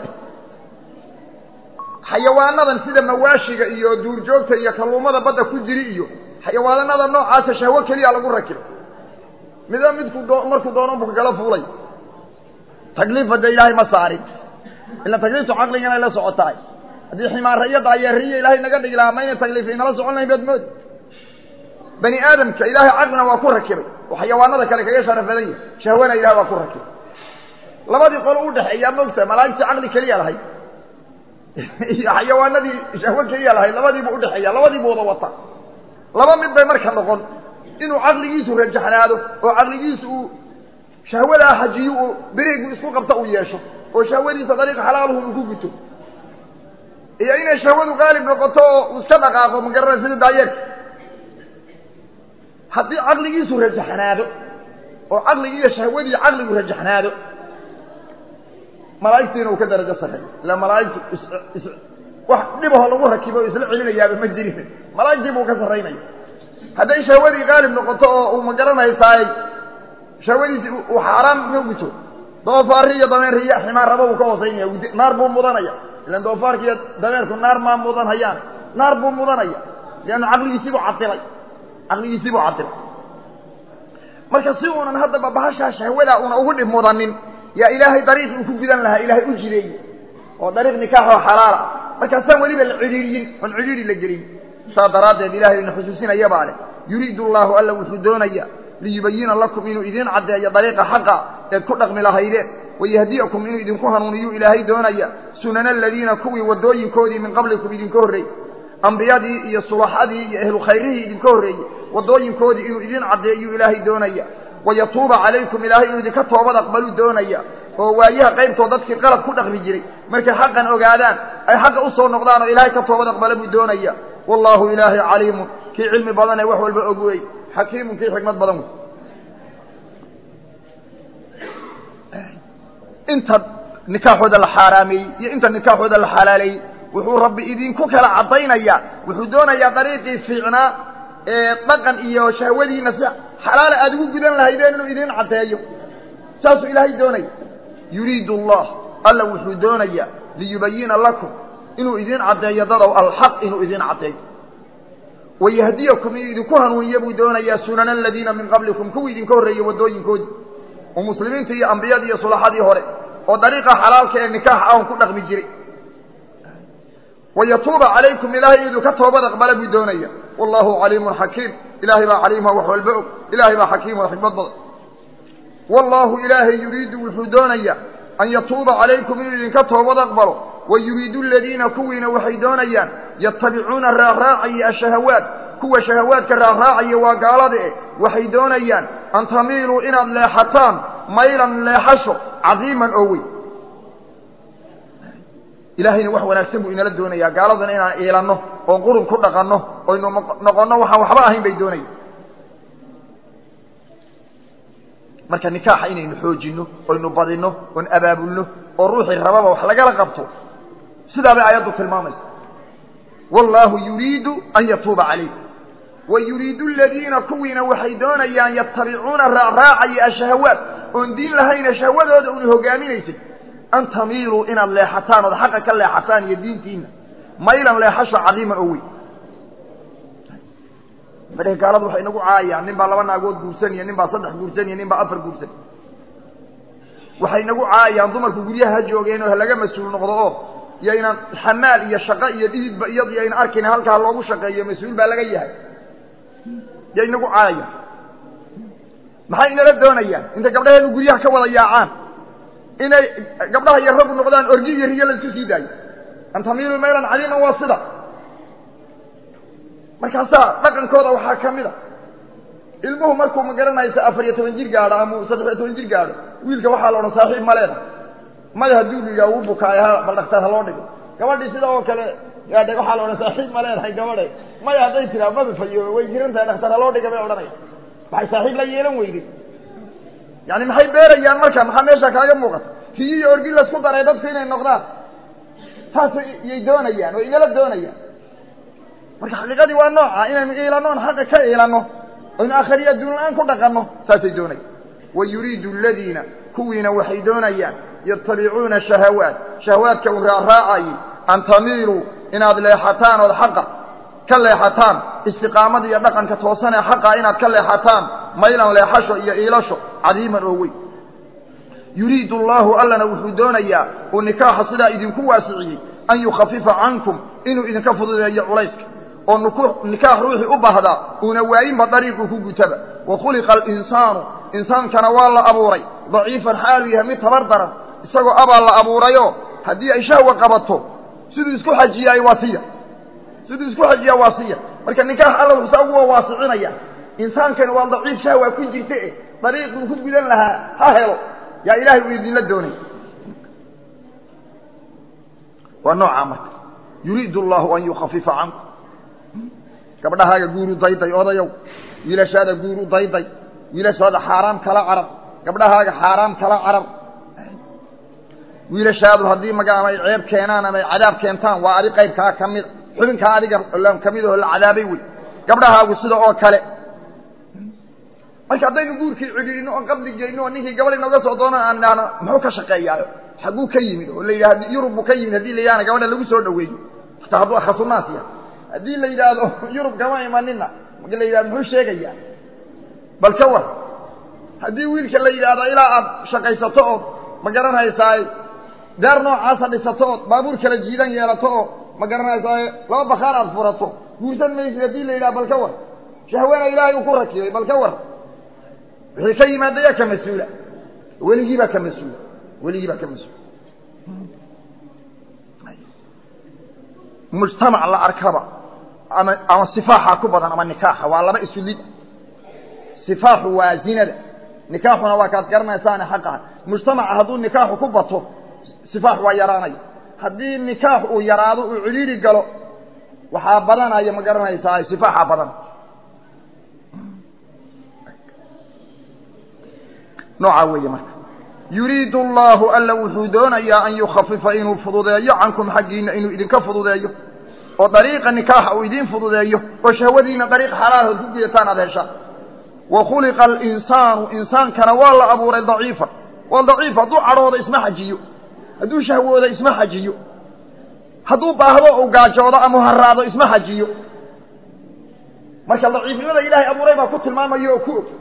xayawaanadan sida mawaashiga iyo duurjoogta iyo kalluumada badda ku jiri iyo xayawaanada noocaasa shahwo keliya lagu rakibay mida midku doo markuu doono buka kala fuulay takliifa dee ilaahay ma saarin ila takliiftu caqliga inay la socotahay haddii ximaara iyo daayeeriya ilaahay naga dhigi lahaa mayna takliif inala socon lahayn baad moodi bani aadamka ilaahay caqlina waa ku rakibay oo xayawaanada kale kaga sharaf badan yahay shahwana ilahay waa ku rakibay labadii qolo udhexeeyaa moogtahay malaa'igtii caqli keliya lahayd iyo xayawaanadii shahwo keliya lahayd labadiibu udhexeeya labadiibu wada wata laba mid bay marka noqon inuu caqligiisu rajaxnaado oo caqligiisu uu shahwadaa xajiyo uu berigu isku qabta uu yeesho oo shahwadiisa dariiqa xalaaluhu uu ku guto iyo inay shahwadu qaalib noqoto oo uu iska dhaqaaqo ma garanay sida daayeerka haddii caqligiisu rajaxnaado oo caqligii iyo shahwadii caqligu rajaxnaado malaa'igtiina uu ka darajo sarreeyo ila malaa'igtu is wax dhibaho lagu rakibo o isla celinayaaba ma jirin malaa'igtii buu ka sarraynaya hadday shahwadii qaalib noqoto oo uu ma garanaysaay shahwadiisi uu xaaraan ma guto doofaari iyo dameer iyo ximaan raba uu ka hoosaynaya naar buu mudanaya ilan doofaarka iyo dameerku naar maa mudan hayaan naar buu mudanaya leanna caqligiisii buu cadilay caqligiisii buu cadilay marka si uunan haddaba bahashaa shahwadaa una ugu dhib mudanin yaa ilaahay dariiqi uu ku gudan lahaa ilaahay u jideeyey oo dariiq nikaaxoo xalaala markaasaan weliba la cidhiiriyin oon cidhiiri la gelin saa daraaddeed ilahay ina xusuusinayabaa leh yuriidu allaahu alla wuxuu doonaya liyubayina lakum inuu idiin caddeeyo dariiqa xaqa eed ku dhaqmi lahaydeen wayahdiyakum inuu idinku hanuuniyuu ilaahay doonaya sunana aladiina kuwii waddooyinkoodii min qablikum idinka horreeyey ambiyadii iyo sulaxadii iyo ehlu khayrihii idinka horreeyey waddooyinkoodii inuu idiin caddeeyuu ilaahay doonaya wayatuuba calaykum ilaahay inuu idinka toobad aqbaluu doonaya oo waayaha qaybtoo dadkii qalad ku dhaqmi jiray markay xaqan ogaadaan ay xaqa u soo noqdaan oo ilaahay ka toobad aqbala buu doonaya wallaahu ilaahay caliimun kii cilmi badan ee wax walba og wey xakiimun kii xikmad badan wey inta nikaaxooda la xaaraameeyey iyo inta nikaaxooda la xalaaleeyey wuxuu rabbi idinku kala caddaynayaa wuxuu doonayaa dariiqii fiicnaa ee dhaqan iyo shahwadiina si xalaala aada ugu gudan lahaydeen inuu idiin caddeeyo saasuu ilaahay doonaya yuriidu allah alla wuxuu doonayaa liyubayina lakum inuu idiin caddeeyo dadow alxaq inuu idiin caddeeyo wayahdiyakum inuu idinku hanuuniyo buu doonayaa sunana aladiina min qablikum kuwii idinka horreeyey waddooyinkoodii oo muslimiintii iyo ambiyadii iyo sulaxadii hore oo dariiqa xalaalka ee nikaax ahon ku dhaqmi jiray wayatuuba calaykum ilaahay iduu ka toobad aqbala buu doonaya wallahu caliimun xakiim ilaahay baa caliimha wax walba og ilaahay baa xakiimun xikmad badan wallaahu ilaahay yuriidu wuxuu doonaya an yatuuba calaykum inuu idinka toobad aqbalo wayuriidu aladiina kuwiina waxay doonayaan yatabicuuna raacraacaya ashahawaat kuwa shahawaadka raacraacaya waa gaalada eh waxay doonayaan an tamiiluu inaad leexataan maylan leexasho cadiiman oo weyn ilaahayna wax wanaagsan buu inala doonayaa gaaladana inaan iilanno oon qurun ku dhaqanno oynu noqonno waxaan waxba ahayn bay doonaya marka nikaaxa inaynu xoojinno oynu badinno oon abaabulno oo ruuxii rababa wax lagala qabto sidaa bay aayaddu tilmaamaysa wallaahu yuriidu an yatuuba calaykum wa yuriidu aladiina kuwiina waxay doonayaan yatabicuuna raacraacaya ashahawaat oon diin lahayna shahwadooda una hogaaminaysay an tamiiluu inaad leexataan ood xaqa ka leexataan iyo diintiina maylan leexasho cadiiman oo weyn madhe gaaladu waxay inagu caayaan nin baa laba naagood guursanaya nin baa saddex guursanaya nin baa afar guursan waxay inagu caayaan dumarku guryaha ha joogeen oo halaga mas-uul noqdo oo yaynan xamaal iyo shaqo iyo dhididba iyadu yayna arkayn halkaa loogu shaqeeyo mas-uul baa laga yahay yay inagu caayaan maxay inala doonayaan intay gabdhaheenu guryaha ka wada yaacaan inay gabdhaha iyo raggu noqdaan orgi iyo riyo la isku sii daayo an tamiilu maylan cadiiman waa sida markaasaa dhaqankooda waxaa ka mid a ilmuhu markuu ma garanaysa afar iyo toban jir gaadho ama saddex iyo toban jir gaadho wiilka waxaa la odhan saaxiib ma leeda maya hadduu ligaa uu bukaayo ha bal dhaktar ha loo dhigo gabadhii sida oo kale yaadhe waxaa la odhan saaxiib ma leedahay gabadhe maya hadday tiraa madafayo way jiran tahay dhaktar ha loo dhiga bay odhanaya waxay saaxiib la yeelan weyday yani maxay beerayaan marka maxaa meesha kaaga muuqata riyo iyo orgi laisku daray dadku inay noqdaan saas yay doonayaan oo inala doonayaan marka xaqiiqadii waa nooca inaynu iilanno on xaqa ka iilanno oynu akhriyo adduun la-aan ku dhaqanno saasay doonayaan wa yuriidu aladiina kuwiina waxay doonayaan yatabicuuna shahawaat shahawaadka u raacraacayay an tamiiluu inaad leexataan ood xaqa ka leexataan istiqaamada iyo dhaqanka toosan ee xaqa inaad ka leexataan maylan leexasho iyo iilasho cadiiman oo weyn yuriidu allaahu allana wuxuu doonayaa uu nikaaxa sidaa idinku waasiciyey an yukhafifa cankum inuu idinka fududeeyo culayska oo nikaax ruuxii u baahdaa uuna waayinba dariiquu ku gutaba wa khuliqa alinsaanu insaankana waa la abuuray daciifan xaaluu yahay mid tabar daran isagoo abaa la abuurayoo haddii ay shahwa qabato siduu isku xajiyaay waa siya siduu isku xajiyaa waa siya marka nikaax alla wuxuusaa ugu waasicinaya insaankani waa daciif shahwa ku jirta e dariiquu ku gudan lahaa ha helo yaa ilaahay uu idinla doonay waa noocaa marka yuriidu allahu an yukhafifa cankum gabdhahaaga guuru dayday odayow wiilashaada guuru dayday wiilashaada xaaraam kala carar gabdhahaaga xaaraam kala carar wiilashaadu haddii maga ama ay ceeb keenaan ama ay cadaab keentaan waa adi qaybkaa ka mida xubinkaa adiga ka mid oo la cadaabay wey gabdhahaagu sida oo kale marka haddaynu guurkii cidhiidhino oon qabli geyno oo ninkii gabadh inooga soo doonaan aan idhaahno muxuu ka shaqeeyaayo xagguu ka yimid oo la yidhahdo yurub buu ka yimid haddii la yidhahna gabadha lagu soo dhaweeyo hataa hadduu akhasunaas yahay haddii la yidhaahdo yurub kama imanina marka la yidhahdo muxuu sheegayaa bal ka war haddii wiilka la yidhaahdo ilaa aad shaqaysato ood ma garanhaysaaye daar noocaasa dhisato ood baabuur kala jiidan yeelato oo ma garanhaysaaye laba bakaar aad furato guursan maysid haddii la yidhaha bal ka war shahwana ilaahay uu ku rakibay bal ka war wixii ka yimaada yaa ka mas-uula weligii baa ka mas-uula weligii baa ka mas-uula mujtamac la arkaba ama ama sifaaxa ku badan ama nikaaxa waa laba isu lid sifaaxu waa zinada nikaaxuna waa kaad garanaysaane xaqaha mujtamaca hadduu nikaaxu ku bato sifaax waa yaraanaya haddii nikaax uu yaraado uu cidhiiri galo waxaa badanaya ma garanaysaa sifaaxa badan noocaa weeye marka yuriidu allahu alla wuxuu doonayaa an yukhafifa inuu fududeeyo cankum xaggiina inuu idinka fududeeyo oo dariiqa nikaaxa uu idiin fududeeyo oo shahwadiina dariiq xalaalood ku gudataan aad heshaan wa khuliqa alinsaanu insaankana waa la abuuray daciifan waa daciif hadduu cadhoodo isma xajiyo hadduu shahwoodo isma xajiyo hadduu baahdo uu gaajoodo ama haraado isma xajiyo marka daciifnimada ilaahay abuuray baa ku tilmaamaya oo ku og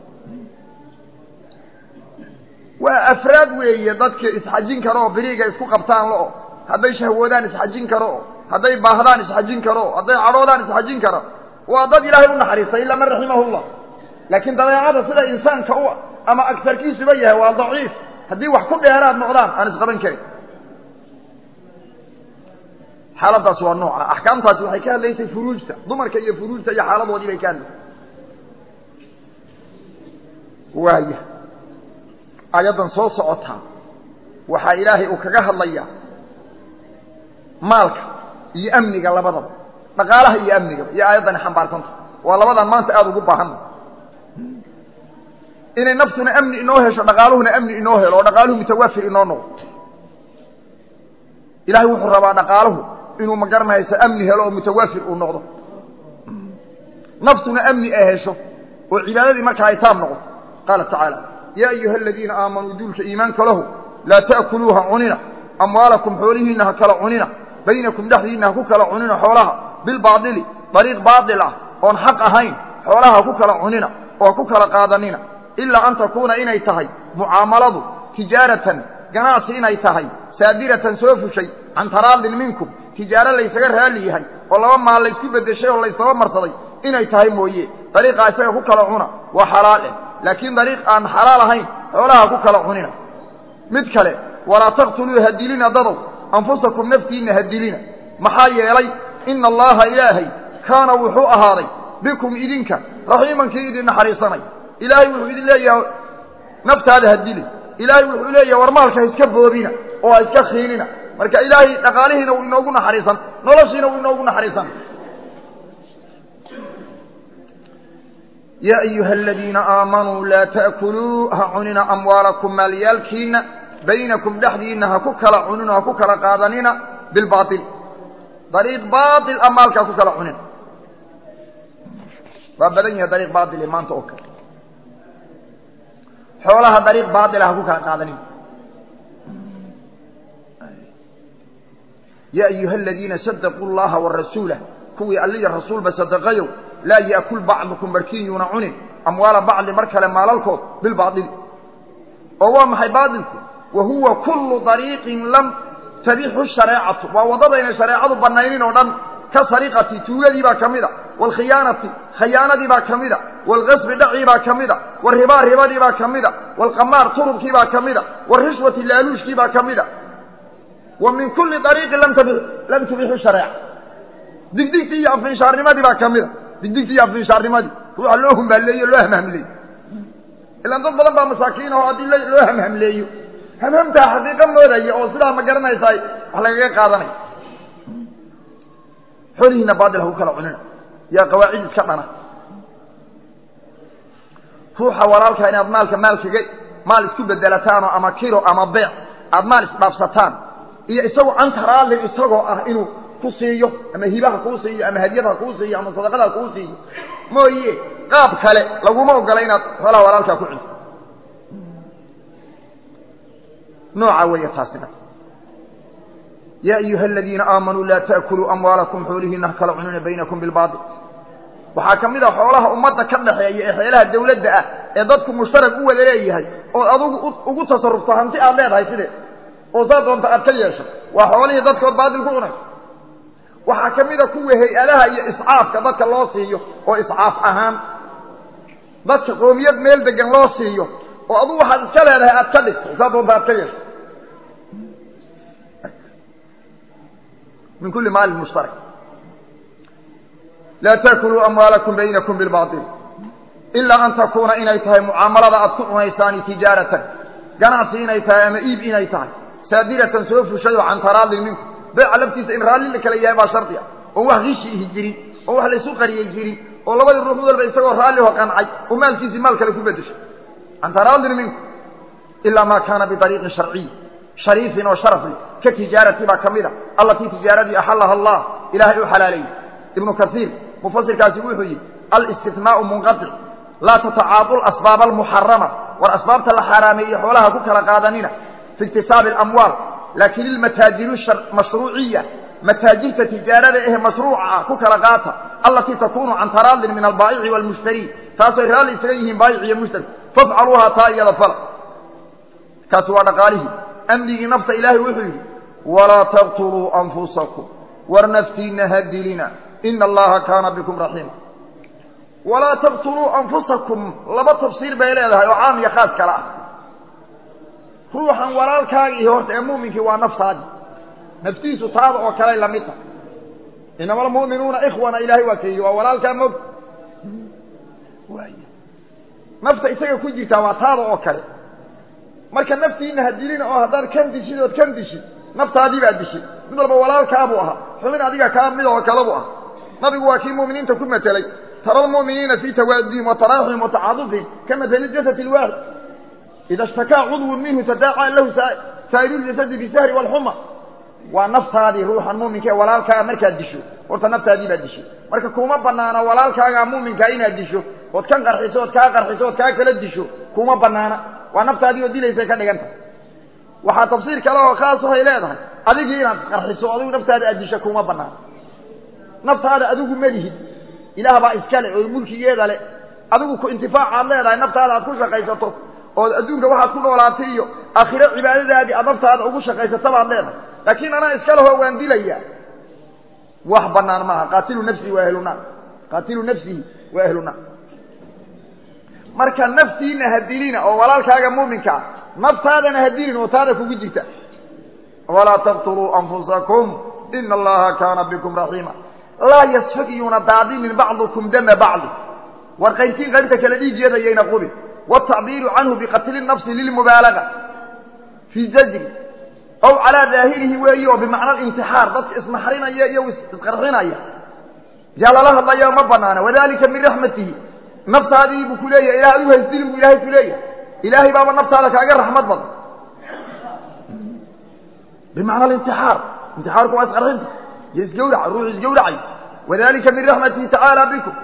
waa afraad weeye dadka isxajin karo oo beriiga isku qabtaan lo-o hadday shahwoodaan isxajin karo o hadday baahdaan isxajin karo o hadday cadhoodaan isxajin karo waa dad ilaahay u naxariistay ila man raximahullah laakiin dabeecada sida insaanka u ama agtarkiisuba yahay waa daciif haddii wax ku dheeraad noqdaan aan isqaban karin xaaladaas waa nooca axkaamtaasi waxay ka hadlaysay furuujta dumarka iyo furuujta iyo xaaladoodii bay ka hadlaysay waaya aayaddan soo socotaa waxaa ilaahay uu kaga hadlayaa maalka iyo amniga labadaba dhaqaalaha iyo amnigaba iyo aayaddani xambaarsanta waa labadan maanta aada ugu baahanna inay naftuna amni inoo hesho dhaqaaluhuna amni inoo helo oo dhaqaaluhu mutawafir inoo noqdo ilahay wuxuu rabaa dhaqaaluhu inuu magaranayso amni helo oo mutawafir uu noqdo naftuna amni ay hesho oo cibaadadii markaa ay taab noqoto qaala tacaala yaa ayuha aladiina aamanuu duulka iimaanka lahu laa ta'kuluuha cunina amwaalakum xoolihiinna ha kala cunina baynakum dhexdiinna ha ku kala cunina xoolaha bilbaadili dariiq baadil ah oon xaq ahayn xoolaha ha ku kala cunina oo ha ku kala qaadanina ilaa an takuuna inay tahay mucaamaladu tijaaratan ganacsi inay tahay saadiratan soo fushay can taraadin minkum tijaaro laysaga raalli yahay oo laba maal laysku beddeshay oo laysaba marsaday inay tahay mooye dariiqaa isaga ku kala cuna waa xalaal eh laakiin dariiq aan xalaal ahayn xoolaha ku kala cunina mid kale walaa taqtuluu ha dilina dadow anfusakum naftiinna ha dilina maxaa yeelay ina allaha ilaahay kaana wuxuu ahaaday bikum idinka raxiiman kii idin naxariisanay ilaahay wuxuu idin leeyahay naftaada ha dili ilaahay wuxuu leeyahay war maalka ha iska boobina oo ha iska khiinina marka ilaahay dhaqaalihiina uu inoogu naxariisan noloshiina uu inoogu naxariisan yaa ayuha aladiina aamanuu laa ta'kuluu ha cunina amwaalakum maalyaalkiina baynakum dhexdiinna ha ku kala cunina ha ku kala qaadanina bilbaail dariiq baail a maalka ha ku kala cunina waa badan yahay dariiq baaile maanta oo kale xoolaha dariiq baaila ha ku kala qaadanin yaa ayuha aladiina sadaquu llaha warasuulah kuwii alliya rasuulba sadaqayow laa yaakul bacdukum barkiin yuuna cunin amwaala bacdi mar kale maalalkood bilbaaili oo waa maxay baailku wa huwa kullu dariiqin lam tabixu shareecatu waa waddadayna shareecadu banaynin oo dhan ka sariqati tuugadii baa ka mid a waalkhiyaanati khayaanadii baa ka mid a waalqasbi dhacii baa ka mid a waalribaa ribadii baa ka mid a waalqamaar turubkii baa ka mid a waalrishwati laaluushkii baa ka mid a wa min kulli ariiqin lam tubixu shareeca digdigtii iyo afinshaarnimadii baa ka mid a digdigtii iyo afinshaarnimadii ruuxa loo humbaaleeyo loo hamhamleeyo ilaan dad badan baa masaakiin oo haddii loo hamhamleeyo hamhamtaa xaqiiqa moodaya oo sidaa ma garanaysaa wax lagaga qaadanaya xoolihiina baadil ha ku kala cunina yaa qawaacid iska dhana ruuxa walaalkaa inaad maalka maalkaga maal isku bedelataanoo ama kilo ama beec aad maal isdhaafsataan iyo isagoo cantaraalin isagoo ah inuu ku siiyo ama hibaha kuu siiyo ama hadyadha kuu siiyo ama sadaqada kuu siiyo mooye qaab kale laguma ogola inaad xoolaha walaalkaa ku cunto nooca weeye taasina yaa ayuha aladiina aamanuu laa ta'kuluu amwaalakum xoolihiina ha kala cunina baynakum bilbaail waxaa ka mid a xoolaha ummadda ka dhaxeeya ee xeelaha dawladda ah ee dadku mushtarak u wada leeyahay ood adugu ugu tasarufto hanti aad leedahay sidee oo saa doonta aad ka yeesho waa xoolihii dadkood baadil ku cunay waxaa ka mid a kuwa hay-adaha iyo iscaafka dadka loo siiyo oo iscaaf ahaan dadka qoomiyad meel degan loo siiyo oo adugu waxaad iska leedahay aad ka dhigto saa doonta aad ka yeesho min kulli maalin mushtarak laa taakuluu amwaalakum baynakum bilbaail ilaa an takuuna inay tahay mucaamalada aad ku cunaysaani tijaaratan ganacsi inay tahay ama iib inay tahay saadiratan soo fushay oo can taraadin minku beeca laftiisa in raalli la kala yahay baa shardi ah oon wax rishi ihi jirin oon wax laysu qariyey jirin oo labadii ruux mid walba isagoo raalliho qancay oo maalkiisii maal kale ku bedeshay can taraadin minku ilaa maa kaana biariiqin sharciy shariifin oo sharafli ka tijaarati baa ka mid a allatii tijaaradii axalaha allah ilaahay u xalaaleeyey ibnu kaiir mufasirkaasi wuxuu yidhi alistinaau munqaic laa tatacaadu asbaab almuxarama war asbaabta la xaaraameeye xoolaha ku kala qaadanina fi iktisaabi alamwaal laakin ilmataajiru mashruuciya mataajirta tijaarada ehe mashruuca ah ku kala qaata allatii takunu can taraadin min albaa'ici waalmushtari taasay raalli isaga yihiin baayic iyo mushtari fafcaluuhaa taa iyada fala kaasi waa dhaqaalihii amnigii nafta ilaahay wuxuu yidhi walaa taqtuluu anfusakum war naftiina ha dilina ina allaha kaana bikum raxiima walaa taqtuluu anfusakum laba tafsiir bay leedahay oo caam iyo khaas kale ah ruuxan walaalkaagii horta ee muuminkii waa naftaadii naftiisu taada oo kaley la mid tahay inama almu'minuuna ikhwana ilaahay waa keeyi waa walaalkaa mog nafta isaga ku jirtaa waa taada oo kale marka naftiina ha dilina oo haddaad kan dishid ood kan dishid naftaadii baad dishid mid walba walaalkaabuu ahaa xubin adiga kaa mid oo kale buu ahaa nabigu waa kii mu'miniinta ku matelay tara almu'miniina fii tawaadihim wa taraaxihim wa tacaadufihim ka matali jasad ilwaahid ida ishtakaa cudwun minhu tadaacaa lahu saa'iru ljasadi bisahri waalxuma waa naftaadii ruuxan muuminka ee walaalkaaga markaad disho horta naftaadii baad dishay marka kuma banaana walaalkaagaa muuminkaa inaad disho ood kan qarxiso ood kaa qarxiso ood kaa kala disho kuma banaana waa naftaadii oo dilaysay ka dhigan tahay waxaa tafsiir kale oo khaas ahay leedahay adigii inaad qarxiso adigu naftaada aad disho kuma banaana naftaada adigu malihid ilaah baa iskale oo mulkigeeda le adigu ku intifaacaad leedahay naftaada aad ku shaqaysato ood adduunka waxaad ku noolaatay iyo aakhiro cibaadadaadii aad naftaada ugu shaqaysata baad leedahay laakiin anaa iska leho waan dilaya wax banaan maaha qaatilu nafsihi waa ahlunaar qaatilu nafsihi waa ahlunaar marka naftiina ha dilina oo walaalkaaga muuminka ah naftaadana ha dilin oo taada kugu jirta walaa taqtuluu anfusakum ina allaha kaana bikum raxiima laa yasfagiyuuna daadinin bacdukum dama bacdi war qaybtiin qaybta kale dhiigeeda yayna qubin wاtacbiiru canhu biqatli nafsi lilmubaalaga fii zajri ow calaa daahirihi weeyi oo bimacna intixaar dadka isnaxrinaya iyo isqarxinaya yaa lala hadlayo ma banaana wadalika min raxmatihi naftaadii buu ku leeyahay ilah adigu haysdilin buu ilahay ku leeyahay ilaahay baaba naftaada kaaga raxmad badan bimacna alintixaar intixaarku waa isqarxinta iyo isgawraca ruux isgawracayo wadalika min raxmatihi tacaala bikum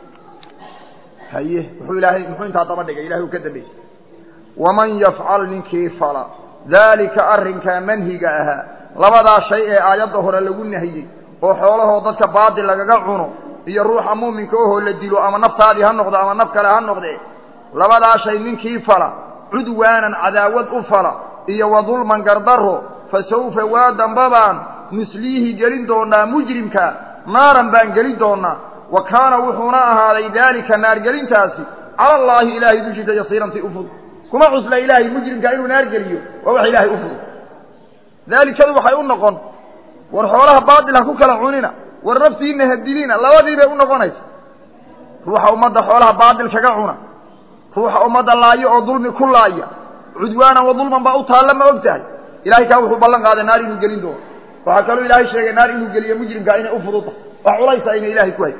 haye wuxuu ilaahay muxuu intaa daba dhigay ilahay uu ka dambeysay waman yafcal ninkii fala daalika arrinkaa manhiga ahaa labadaa shay ee aayadda hore lagu nahiyey oo xoolahoo dadka baadil lagaga cuno iyo ruuxa muuminka ohoo la dilo ama naftaadii ha noqdo ama naf kale ha noqdee labadaa shay ninkii fala cudwaanan cadaawad u fala iyo wa dulman gardaro fa sawfa waa dambabaan nusliihi gelin doonaa mujrimka naaran baan gelin doonaa wa kaana wuxuuna ahaaday daalika naargelintaasi cala allaahi ilaahay dushiisa yasiirantii u fudud kuma cusla ilaahay mujrimka inuu naar geliyo waa wax ilaahay u fudud daalikadu waxay u noqon war xoolaha baatil ha ku kala cunina war naftiina ha dilina labadii bay u noqonaysa ruuxa ummadda xoolaha baatil kaga cuna ruuxa ummadda laayo oo dulmi ku laaya cudwaanan wa dulman baa u taalla ma og tahay ilahay kaa wuxuu ballan qaaday naar inuu gelin doono waxaa kaloo ilaahay sheegay naar inuu geliyo mujrimkaa inay u fududtahay wax culaysa ayna ilaahay ku hay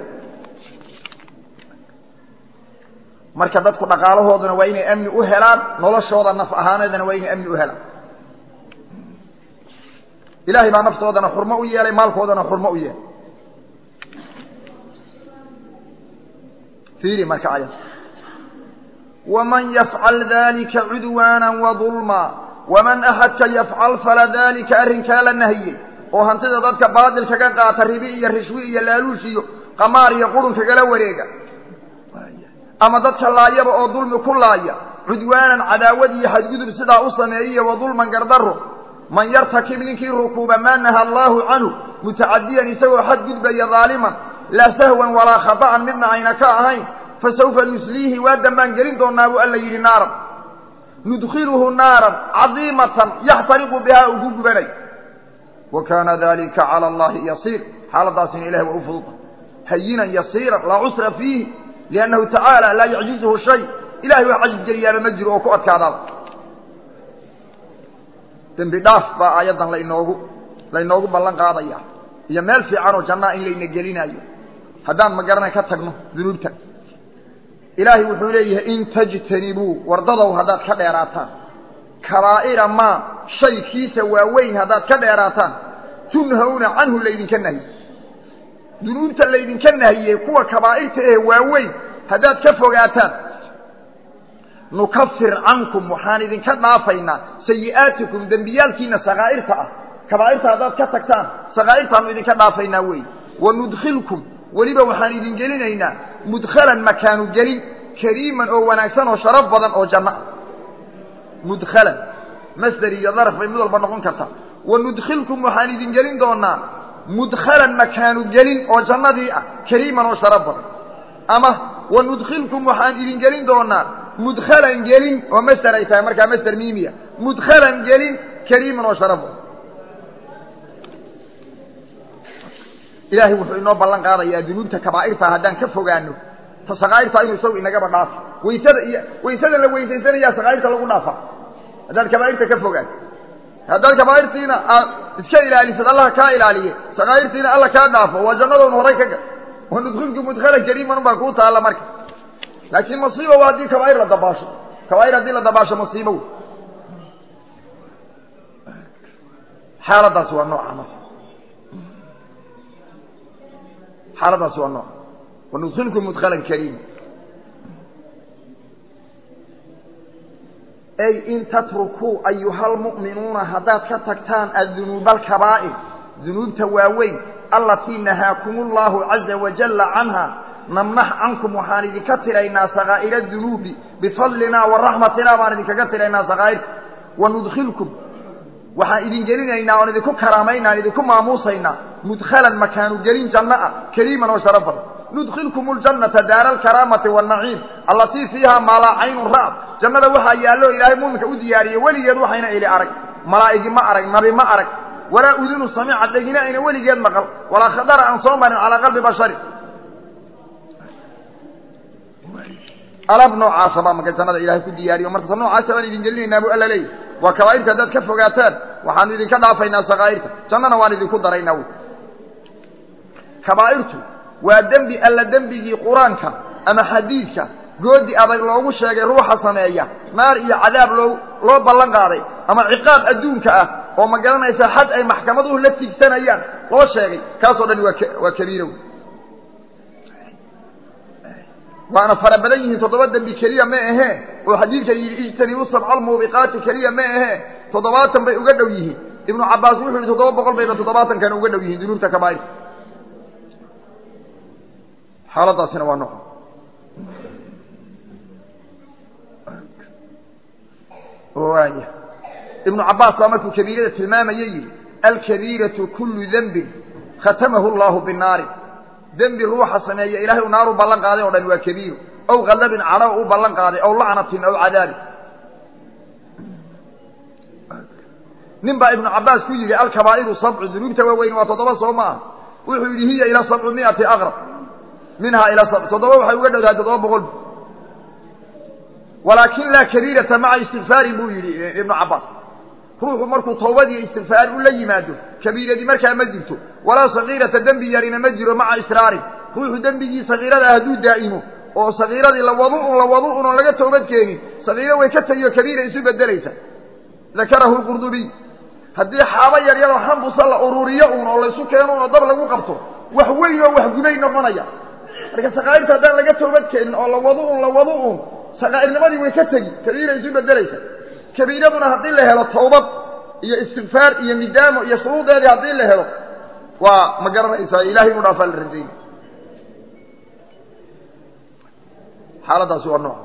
marka dadku dhaqaalahooduna waa inay amni u helaan noloshooda naf ahaaneedana waa inay amni u helaan ilahay baa naftoodana xurmo u yeelay maalkoodana xurmo u yeelay fiiri marka ayad waman yafcal dalika cudwaana wadulma waman axadka yafcal fala dalika arrinkaa la nahiyey oo hantida dadka baadil kaga qaata ribi iyo rishwi iyo laaluush iyo qamaar iyo qurun kagala wareega ama dadka laayaba oo dulmi ku laaya cudwaanan cadaawad iyo xadgudub sidaa u sameeyiyo wadulman gardaro man yartakib ninkii rukuuba maa naha allaahu canhu mutacadiyan isagoo xadgudbaya daaliman laa sahwan walaa khata'an midna ayna ka ahayn fasawfa nusliihi waa dambaan gelin doonaa buu alla yidhi naaran nudkhiluhu naaran cadiimatan yaxtariqu bihaa uu ku gubanay wa kaana dalika cala allahi yasiir xaaladaasina ilahi waa u fududa hayinan yasiiran laa cusra fiihi liannahu tacaala laa yacjizuhu shay ilahay wax cajis geliyaaba ma jiro oo ku adkaadaaba dembi dhaaf baa aayaddan lainoogu lainoogu ballan qaadaya iyo meel fiican oo jannaa in layna gelinayo haddaan magaranay ka tagno dunuubta ilaahay wuxuu leeyahay in tajtanibuu wardadow haddaad ka dheeraataan kabaa'ira maa shaykiisa waaweyn haddaad ka dheeraataan tunhawna canhu laydinka nahiye dunuubta laydinka nahiyey kuwa kabaa'irta ee waaweyn haddaad ka fogaataan nukafir cankum waxaan idinka dhaafaynaa sayi'aatikum dembiyaalkiina sakaa'irta ah kabaa'irta haddaad ka tagtaan sakaa'irtaanu idinka dhaafaynaa wey wanudkhilkum weliba waxaan idin gelinaynaa mudkhalan makaanu gelin kariiman oo wanaagsan oo sharaf badan oo janno ah mudkhalan masder iyo daraf bay mid walba noqon kartaa wanudkhilkum waxaan idin gelin doonaa mudkhalan makaanu gelin oo jannadii ah kariiman oo sharaf badan ama wanudkhilkum waxaan idin gelin doonaa mudkhalan gelin oo masder ay tahay markaa masder miimiya mudkhalan gelin kariiman oo sharaf badan ilaahay wuxuu inoo ballan qaadayaa dunuubta kabaa'irta haddaan ka fogaano ta sakaa'irta inuu isagu inagaba dhaafo waysada iyo waysada la weysaysanayaa sakaa'irta lagu dhaafa haddaad kabaa'irta ka fogaato haddaad kabaa'irtiina aad iska ilaalisad allah kaa ilaaliye sakaa'irtiina alla kaa dhaafo waa jannadoon horay ka gal wa nudkhilku mudkhalan kariiman baa kuu taalla marka laakiin masiiba waa haddii kabaa'ir la dabaasho kabaa'ir haddii la dabaasho masiibo wey xaaladaasi waa nooca marka xaaladaasi waa nooc wanudkhilkum mudkhalan kariima ay in tatrukuu ayuha lmu'minuuna haddaad ka tagtaan addunuuba alkabaa'ir dunuubta waaweyn allatii nahaakum allahu caza wajalla canha namnax cankum waxaan idinka tiraynaa sakaa'ira dunuubi bifadlinaa wa raxmatinaa baan idinkaga tiraynaa sakaa'irta wanudkhilkum waxaan idin gelinaynaa oon idinku karaamaynaa idinku maamuusaynaa mudkhalan makaanu gelin janno ah kariiman oo sharaf badan nudkhilkum ljannata daara alkaraamati waannaciim allatii fiiha maa laa caynun ra'ad jannada waxaa yaallo ilaahay muuminka u diyaariyey weligeed waxayna ili arag malaa'igi ma arag nabi ma arag walaa udunu samica dhegina ayna weligeed maqal walaa khadara aan soo marin calaa qalbi bashari alaab noocaasa baa marka jannada ilahay ku diyaariyo markaasa noocaasa baan idin gelinaynaa buu alla leeyahy waa kabaa'irta haddaad ka fogaataan waxaanu idinka dhaafaynaa sakaa'irta jannana waan idinku daraynaa wy kabaa'irtu waa dembi alla dembigii qur-aanka ama xadiidka goodi adag loogu sheegay ruuxa sameeya naar iyo cadaab loo loo ballan qaaday ama ciqaab adduunka ah oo ma garanaysaa xad ay maxkamaduhu la tigsanayaan loo sheegay kaasoo dhan waa waa kabiira wey waana fara badan yihiin toddoba dembi keliya ma ahee oo xadiidkan yidhi ijtanibu sabca almuubiqaati keliya ma ahee toddobaatan bay uga dhow yihiin ibnu cabbaas wuxuu yidhi toddoba boqol bayba toddobaatankan uga dhow yihiin dunuubta kabaa'irta xaaladaasina waa noco waaya ibnu cabbaas baa markuu kabiirada tilmaamaya yidhi alkabiiratu kullu dembin khatamahu allahu binaari dembi ruuxa sameeya ilahay u naaru ballan qaaday o dhan waa kabiiru aw khallabin cadho u ballan qaaday aw lacnatin aw cadaabi nin baa ibnu cabbaas ku yidhi alkabaa'iru sabcu dunuubta waaweyn waa toddoba soo ma ah wuxuu yidhi hiya ila sabcu miati aqrab minhaa ila sabc toddoba waxay uga dhowdahay toddoba boqol walaakin laa kabiirata maca istikfaarin buu yidhi ibnu cabbaas ruuxu markuu tawbad iyo istikfaar u la yimaado kabiiradii markaa ma jirto walaa sagiirata dembi yarina ma jiro maca israarin ruuxu dembigii sagiirada ah hadduu daa'imo oo sagiiradii lawadu un lawadu un oon laga toobad keenin sagiiro way ka tegiyo kabiira isu bedelaysa dakarahu lqurdubiy haddii xaabo yaryaroo xambusa la ururiyo uun oo laysu keeno un oo dab lagu qabto wax weyn oo wax gubay noqonaya marka sakaa'irta haddaan laga toobad keenin oo lawadu un lawadu un sakaa'irnimadii way ka tegi kabiira isu bedelaysa kabiiraduna haddii la helo tawbad iyo istikfaar iyo midaamo iyo shuruudeedii haddii la helo waa ma garanaysaa ilahay inu dhaafaa la rajayna xaaladaasi waa nooc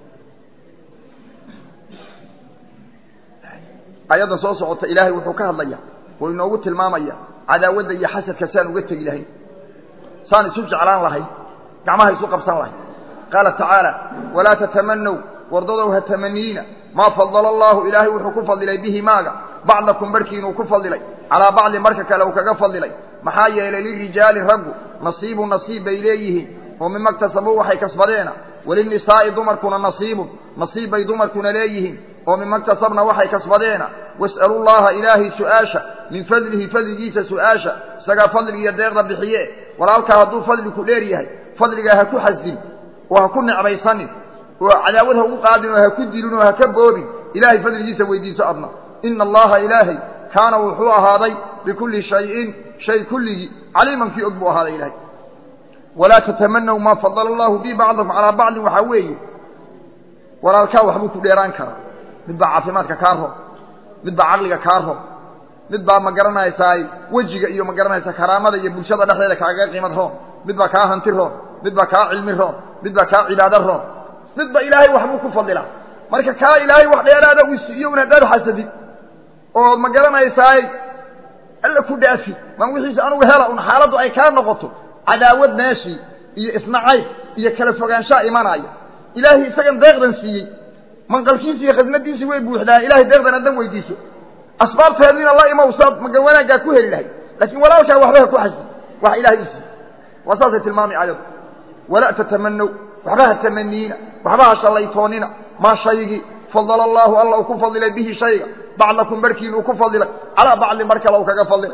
ayadda soo socota ilaahay wuxuu ka hadlaya oo inoogu tilmaamaya cadaawadda iyo xasadka saan uga tegi lahayn saan isu jeclaan lahayn gacmaha isu qabsan lahayn qaala tacaala walaa tatamanow wardadow ha tamaniina maa fadala allaahu ilaahay wuxuu ku fadilay bihi maaga bacdakum barhkiinuu ku fadilay calaa bacdin marka kale uu kaga fadilay maxaa yeelay lirijaali raggu nasiibu nasiib bay leeyihiin oo mima ktasabuu waxay kasbadeena walinisaa'i dumarkuna nasiibun nasiib bay dumarkuna leeyihiin oo mima ktasabna waxay kasbadeena was'alu llaha ilaahay su'aasha min fadlihi fadligiisa su'aasha isagaa fadligiiyo deeqda bixiye walaalkaa hadduu fadliku dheer yahay fadligaa ha ku xasdin oo ha ku necbaysanin oo cadaawad ha ugu qaadin oo ha ku dilin oo ha ka boobin ilaahay fadligiisa weydiiso adna ina allaha ilaahay kaana wuxuu ahaaday bikulli shayin shay kulligii caliiman kii og buu ahaaday ilahay walaa tatamanaw maa fadala allahu bi bacdakum calaa bacdin waxaa weeye walaalkaa waxbuu ku dheeraan karaa mid baa caafimaadka kaa roon mid baa caqliga kaa roon mid baa ma garanaysaa wejiga iyo ma garanaysaa karaamada iyo bulshada dhexdeeda kaagaga qiimad roon mid baa kaa hanti roon mid baa kaa cilmi roon mid baa kaa cibaado roon midba ilaahay waxbuu ku fadilaa marka kaa ilaahay wax dheeraada uu siiyo un haddaad xasadid oo ma garanaysaay alla ku dhaafi maan wixiisa anugu hela un xaaladdu ay kaa noqoto cadaawad meeshii iyo isnacayb iyo kala fogaanshaa imanaya ilaahay isagan deeqdan siiyey manqalkiisi iyo khasnadiisii way buuxdaa ilahay deeqdan haddan weydiiso asbaabteediina la imow saad maga wanaaggaa ku heli lahay laakiin walaalkaa waxba ha ku xasdi wax ilahay u siiyey waa saasay tilmaamay aayaddu walaa tatamanow waxba ha tamaniina waxba ha shallaytoonina maa shaygii fadala allaahu alla uu ku fadilay bihi shayga bacdakum barhkiin uu ku fadilay calaa bacdin mar kale uu kaga fadilay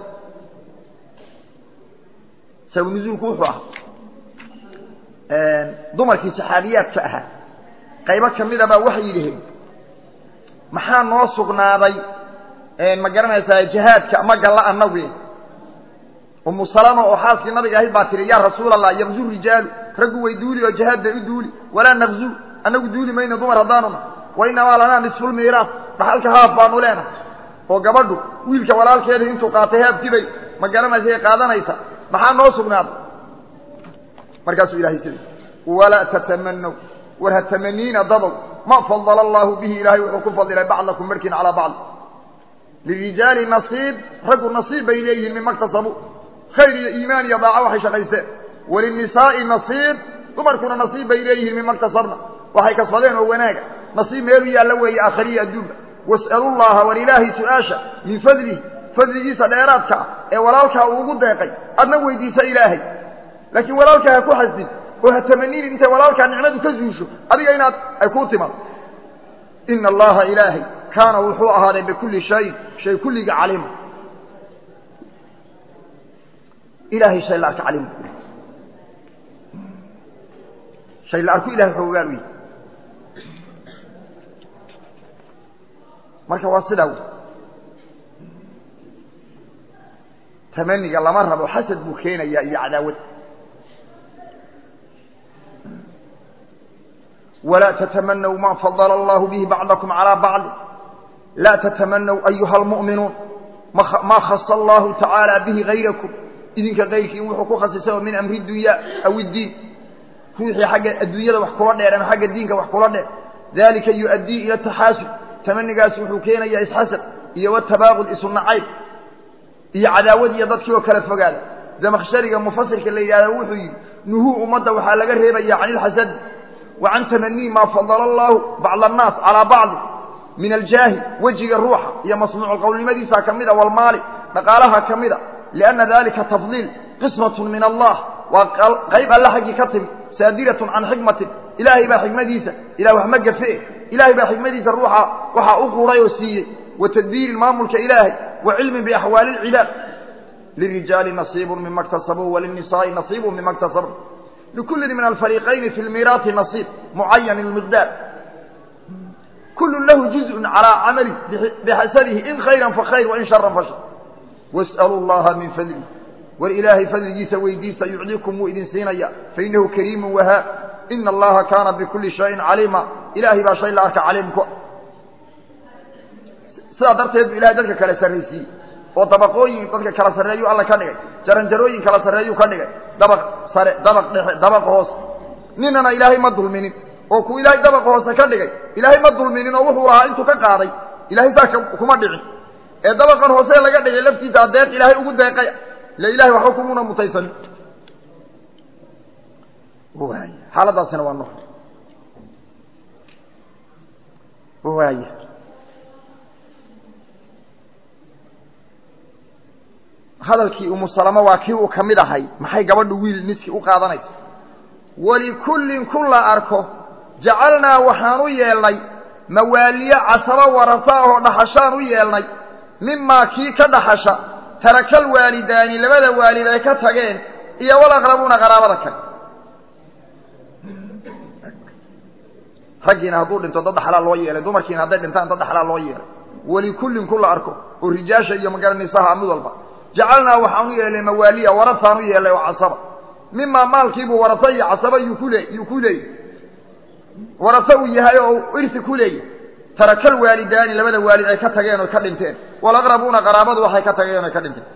sabab nuzuulku wuxuu ahaa dumarkii saxaabiyaadka ahaa qaybo ka mida baa waxay yidhaheen maxaa noo sugnaaday ma garanaysaa jihaadka ma galla annagu umu salama oo xaaskii nabiga ahayd baa tihi yaa rasuul allah yaqzu rijaalu raggu way duuli oo jihaad bay u duuli walaa naqzu annagu duuli mayno dumar haddaanuna wa inamaa lanaa nisfulmiiraas dhaxalka haaf baanu leenahay oo gabadhu wiilka walaalkeedii intuu qaatay haabkii bay ma garanaysa qaadanaysa maxaa noo sugnaaday markaasuu ilahay sida walaa tatamanow war ha tamaniina dadow ma fadala allaahu bihi ilaahay wuxuu ku fadilay bacdakum barkiin calaa bacd lirijaali nasiib raggu nasiib bay leeyihiin mima ktasabuu khayr iyo iimaan iyo daaco waxay shaqaysteen walinisaa'i nasiib dumarkuna nasiib bay leeyihiin mima ktasabna waxay kasbadeen oo wanaaga nasiib meelu yaalla weeye aakhariya adduunka was'alu llaha war ilaahay su-aasha min fadlihi fadligiisa dheeraadka ah ee walaalkaa uu ugu deeqay adna weydiisa ilaahay laakiin walaalkaa ha ku xasdin oo ha tamaninin intay walaalkaa nicmadu ka zuusho adiga inaad ay kuu timaado ina allaha ilaahay kaana wuxuu ahaaday bikulli shayin shay kulliga caliima ilahay shay la arka caliim shay la arku ilahay wuxuu ogaan u yahay marka waa sidaa wey tamaniga lama rabo xasad buu keenayaa iyo cadaawad walaa tatamanaw ma fadala allahu bihi bacdakum calaa bacdi laa tatamanaw ayuha almu'minuun maa khasa allahu tacaala bihi hayrakum idinka kayrkii wuxuu ku khasisay oo min amri dunya aw iddiin ruuxii xagga adduunyada wax kula dheer ama xagga diinka wax kula dheer dalika yu'addii ila taxaasub tamanigaasi wuxuu keenayaa isxasad iyo watabaaqud isu nacayb iyo cadaawad iyo dadkii oo kala fogaada damakhshariga mufasirka la yidhahda wuxuu yidhi nuhuu ummadda waxaa laga reebaya can ilxasadi wa can tamanii maa fadala allaahu bacda annaas calaa bacdi min aljaahi wejiga ruuxa iyo masnuucu qowlnimadiisa ka mida walmaali dhaqaalaha ka mida lianna dalika tafdiil qismatun min allah waa qayb alle xaggii ka timi saadiratun can xikmatin ilaahay baa xikmadiisa ilah wax ma gafe ilaahay baa xikmadiisa ruuxa waxaa u quray oo siiyey wa tadbiirin maamulka ilaahay wa cilmin biaxwaali اlcibaad lirijaali nasiibu mima اktasabuu walilnisaa'i nasiibu mima اktasabuu likulli min alfariiqayni fi lmiiraati nasiib mucayan اlmiqdaar kulu lahu juzء calىa camali bixasabihi in khayra fakhayr wain shara fashar was'aluu اllaha min fadlih war ilaahay fadligiisa weydiista yucdiikum wuu idin siinaya fainahu kariimu wahaa ina allaha kaana bikuli shayin caliima ilaahay baa shay la arka caliimku sidaa darteed bu ilahay dadka kale sarraysiiyey oo dabaqooyin dadka kala sarreeyuu alla ka dhigay jaranjarooyin kala sarreeyuu ka dhigay dabaq sare dabaq dhexe dabaq hoose ninana ilaahay ma dulminin oo kuu ilaahay dabaqa hoose ka dhigay ilaahay ma dulminin oo wuxuu lahaa intuu ka qaaday ilahay saa kuma dhicin ee dabaqan hoose laga dhigay laftiisa adeeq ilaahay ugu deeqay ila ilahay waxba kumuna mutaysanin waay xaaladaasina waa no waaya hadalkii umu salamo waa kii uu ka mid ahay maxay gabadhu wiil niski u qaadanaysa walikullin kun la arko jacalnaa waxaan u yeelnay mawaaliye casabo warasa ahoo dhaxashaan u yeelnay mimaa kii ka dhaxasha tarakal waalidaani labada waalid ay ka tageen iyo walaqrabuuna qaraabada kale raggiina hadduu dhinto dad dhaxlaa loo yeelay dumarkiina hadday dhintaan dad dhaxlaa loo yeelay walikullin kun la arko oo rijaasha iyo magaranaysaha mid walba jacalnaa waxaan u yeelnay mawaaliya warasaan u yeelnay oo casaba mimaa maalkiibuu warasa iyo casaba yuu ku le yuu ku leeyay warase uu yahay oo irsi ku leeyahy tarakal waalidaani labada waalid ay ka tageen oy ka dhinteen walaqrabuuna qaraabadu waxay ka tageen oy ka dhinteen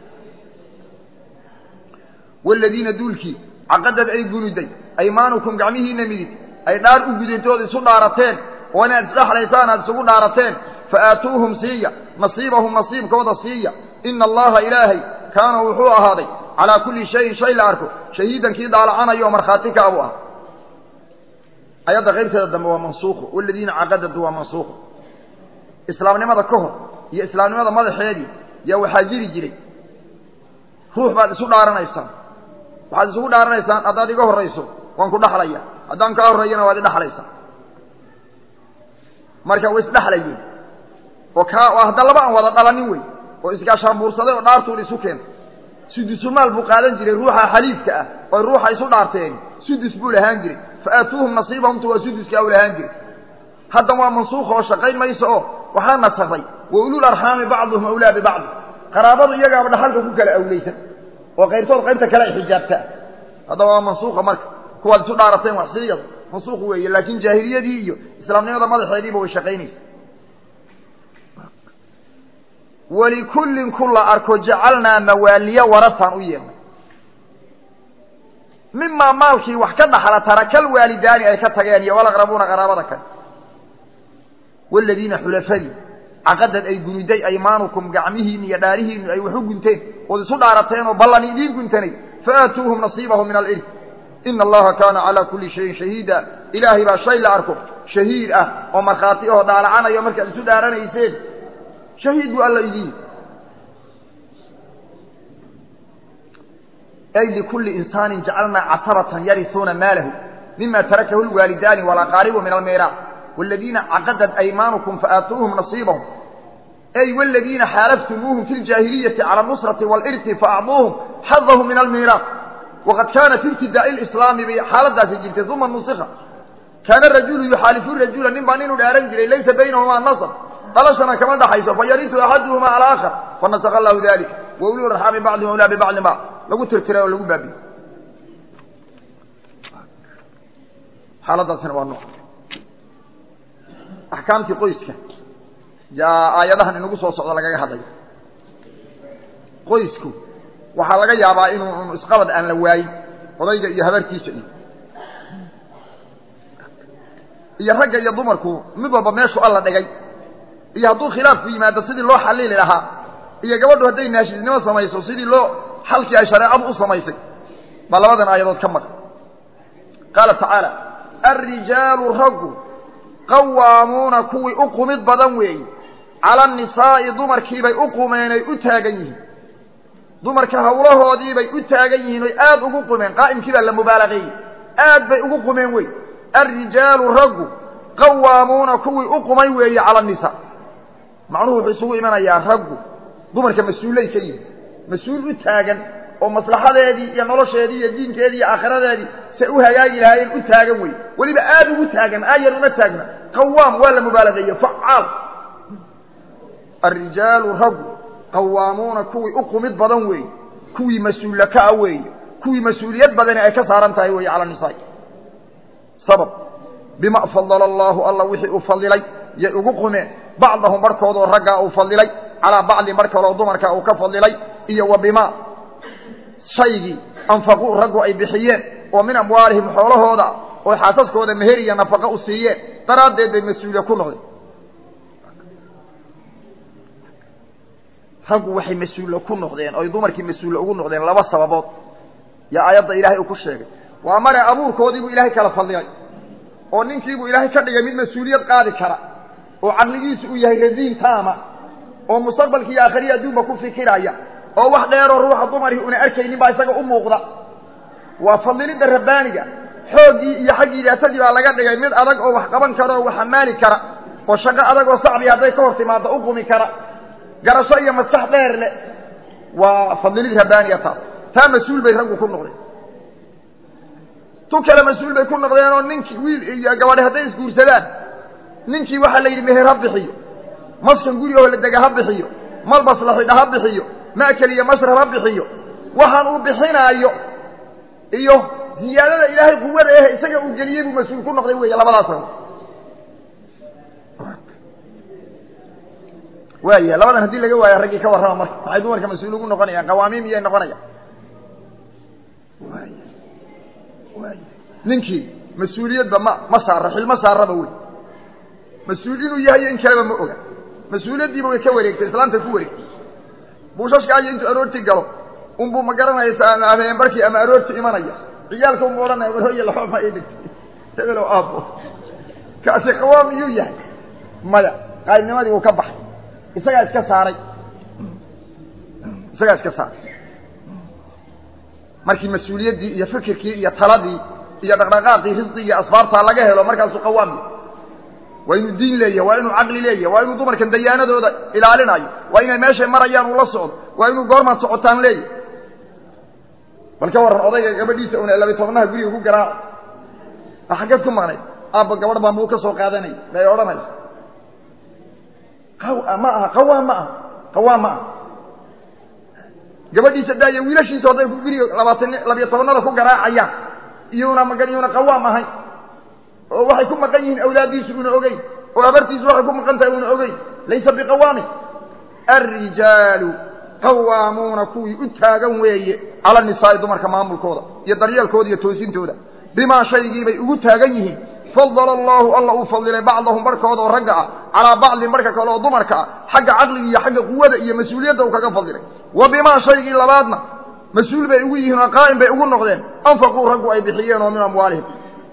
waladiina duulkii caqadad ay gunuday aymaanukum gacmihiina midig ay dhaar u gudintood isu dhaarateen oo inaad isdhexlaysaan aad isugu dhaarateen fa aatuuhum siiya nasiibahum nasiibkooda siiya ina allaha ilaahay kaana wuxuu ahaaday calaa kulli shayin shay la arko shahiidan kii daalacanayo oo markhaati ka abu ah ayadda qaybteeda dambe waa mansuuqo waladiina caqadadu waa mansuuqo islaamnimada ka hor iyo islaamnimada madaxeedii yaa waxaa jiri jiray ruux baad isu dhaaranaysaan waxaad isugu dhaaranaysaan haddaad iga horrayso waan ku dhaxlaya haddaan kaa horreeyana waad idhaxlaysaa marka way isdhexlayeen oo kaa hadda laba aan wada dhalanin wey oo isgaashaanbuursaday oo dhaartuun isu keentay sudusumaal buu qaadan jiray ruuxa xaliifka ah oy ruuxa isu dhaarteen sudus buu lahaan jiray faatuuhum nasiibahumtu waa suduska u lahaan jiray haddan waa mansuuq oo shaqayn mayso oo waxaa nasakday wa ulul arxaami bacduhum awlaa bibacdi qaraabadu iyagaaba dhaxalka ku kala awleysan oo qaybtood qaybta kale ay xijaabtaa haddaba waa mansuuqa marka kuwaad isu dhaarateen wax siiyada mansuuq weeye laakiin jaahiliyadii iyo islaamnimada madaxeediiba way shaqaynaysa walikullin kun la arko jacalnaa mawaaliya warasaan u yeelnay mimaa maalkii wax ka dhaxla tarakal waalidaani ay ka tageen iyo walaqrabuuna qaraabada kale waladiina xulafadii caqadad ay gunuday aymaanukum gacmihiinni iyo dhaarihiinni ay wax u gunteen ood isu dhaarateen oo ballan idiin guntanay faatuuhum nasiibahum min alcilm ina allaha kaana calaa kulli shayin shahiida ilaahay baa shay la arko shahiid ah oo markhaati ahoo daalacanayo markaad isu dhaaranayseen shahiid buu alla idiin ay likulli insaanin jacalnaa casabatan yarisuuna maalahu mima tarakahu lwaalidaani walaqaaribu min almiiraac waladiina caqadad aymaanukum faatuuhum nasiibahum ay waladiina xaalaftumuuhum fi ljaahiliyati cala nusrati walirti faacduuhum xadahum min almiiraac waqad kaana fi ibtidaa'i lislaami bay xaaladaasi jirtay uma nusika kaana rajulu yuxaalifu rajula nin baa ninuu dhaaran jiray laysa baynahumaa nasab dhalashana kama dhaxayso fayaritu axaduhuma alaakhar fanasaka allahu dalik wa ulul arxaami bacduhum awlaa bibacdin ba lagu tirtiray oo lagu baabiye xaaladaasina waa nooc axkaamtii qoyska yaa aayadahan inagu soo socdo lagaga hadlayo qoysku waxaa laga yaabaa inuu isqabad aan la waayin odayga iyo habartiisa iyo iyo ragga iyo dumarku mid walba meeshu alla dhigay iyo hadduu khilaafku yimaado sidii loo xalili lahaa iyo gabadhu hadday naashisnimo samayso sidii loo xalkii ay shareecadu u samaysay baa labadan aayadood ka maqan qaala tacaala alrijaalu raggu qawaamuuna kuwii u qumid badan weeye cala annisaa'i dumarkiibay u qumeen ay u taagan yihiin dumarka hawlahoodiibay u taagan yihiin oy aad ugu qumeen qaa'imkii baa la mubaalaqeeyey aad bay ugu qumeen wey alrijaalu raggu qawaamuuna kuwii u qumay weeye cala annisaa macnuhu wuxuu isugu imanayaa raggu dumarka mas-uullay ka yihin mas-uul u taagan oo maslaxadeedii iyo nolosheedii iyo diinkeedii iyo aakhiradeedii say u hagaagi lahaayeen u taagan wey weliba aada ugu taagan aayar uma taagna qawaam waa la mubaalageeye facaal alrijaalu raggu qawaamuuna kuwii u qumid badan weeye kuwii mas-uulla ka a weeye kuwii mas-uuliyad badani ay ka saaran tahay weeye cala nisaa sabab bima fadala allaahu alla wixii uu fadilay yay ugu qumeen bacdahum barhkoodoo raggaa uu fadilay calaa bacdin bar kaloo dumarka uu ka fadilay iyo wa bimaa shaygii anfaquu raggu ay bixiyeen oo min amwaalihim xoolahooda oo xaasaskooda meher iyo nafaqo u siiyeen daraaddeed bay mas-uuliya ku noqdeen raggu waxay mas-uulla ku noqdeen oy dumarkii mas-uulla ugu noqdeen laba sababood yaa aayadda ilaahay uu ku sheegay waa mare abuurkoodiibuu ilaahay kala fadilay oo ninkiibuu ilaahay ka dhigay mid mas-uuliyad qaadi kara oo caqligiisu uu yahay radiin taama oo mustaqbalki iyo aakhiriyi adduunba ku fikiraya oo wax dheeroo ruuxa dumarii una arkaynin baa isaga u muuqda waa fadilidda rabbaaniga xooggii iyo xaggii daatadii baa laga dhigay mid adag oo wax qaban kara oo wax amaali kara oo shaqo adag oo sacbi hadday ka hor timaado u qumi kara garasho iyo maskax dheer leh waa fadilid rabbaaniga taas taa mas-uul bay raggu ku noqdeen tu kale mas-uul bay ku noqdeen oo ninkii wiil iyo gabadhe hadday isguursadaan ninkii waxaa la yidhi meher ha bixiyo maskan guri oo la dega ha bixiyo malbas la xidha ha bixiyo ma'kel iyo masrab ha bixiyo waxaan uu bixinaayo iyo ziyaadada ilaahay quwada eh isaga uu geliyey buu mas-uul ku noqday weeye labadaas rabo waaya labadan haddii laga waayo raggii ka warrama marka maxay dumarka mas-uul ugu noqonayaan qawaamiim iyay noqonayaan ninkii mas-uuliyadba ma ma saara xilma saaraba wey mas-uul inuu yahay in kaleba ma oga mas-uuliyaddiiba way ka wareegtay islaamtay ku wareegtay buushashka ayo intuu aroortii galo unbuu ma garanaysa ama habeenbarkii ama aroortii imanaya ciyaalka unbu odhanaya warhooye laxooma ay dhigtay hebelow aabo kaasi qawaam iyuu yahay maya qaybnimadii wuu ka baxay isagaa iska saaray isagaa iska saaray markii mas-uuliyaddii iyo fikirkii iyo taladii iyo dhaqdhaqaaqii risqii iyo asbaabtaa laga helo markaasuu qawaam yahay waa inuu diin leeyahay waa inuu caqli leeyahay waa inuu dumarkan dayaanadooda ilaalinayo waa inay meeshay marayaan uu la socdo waa inuu goormaad socotaan leeyahay bal ka warran odayga gabadhiisa una labi tobnaha guriga ku garaaco a xaggeed ku maqnayd aabba gabadh baa muu ka soo qaadanaya bay odhanaysa ma aha qawaam ma aha qawaam ma aha gabadhiisa daaya wiilashiisa hadday guriga labaatan labiyo tobannada ku garaacayaan iyuna magan iyuna qawaam ahayn oo waxay ku maqan yihiin awlaaddiisu una ogeyn oo habartiisu waxay ku maqan tahay una ogeyn laysa biqawaamin alrijaalu qawaamuuna kuwii u taagan weeye cala nisaa'i dumarka maamulkooda iyo daryeelkooda iyo toosintooda bimaa shaygiibay ugu taagan yihiin fadala allaahu alla uu fadilay bacdahum barhkooda oo ragga ah calaa bacdin barhka kale oo dumarka ah xagga caqliga iyo xagga quwada iyo mas-uuliyadda uu kaga fadilay wa bimaa shaygii labaadna mas-uul bay ugu yihiin oo qaa'im bay ugu noqdeen anfaquu raggu ay bixiyeen oo min amwaalihim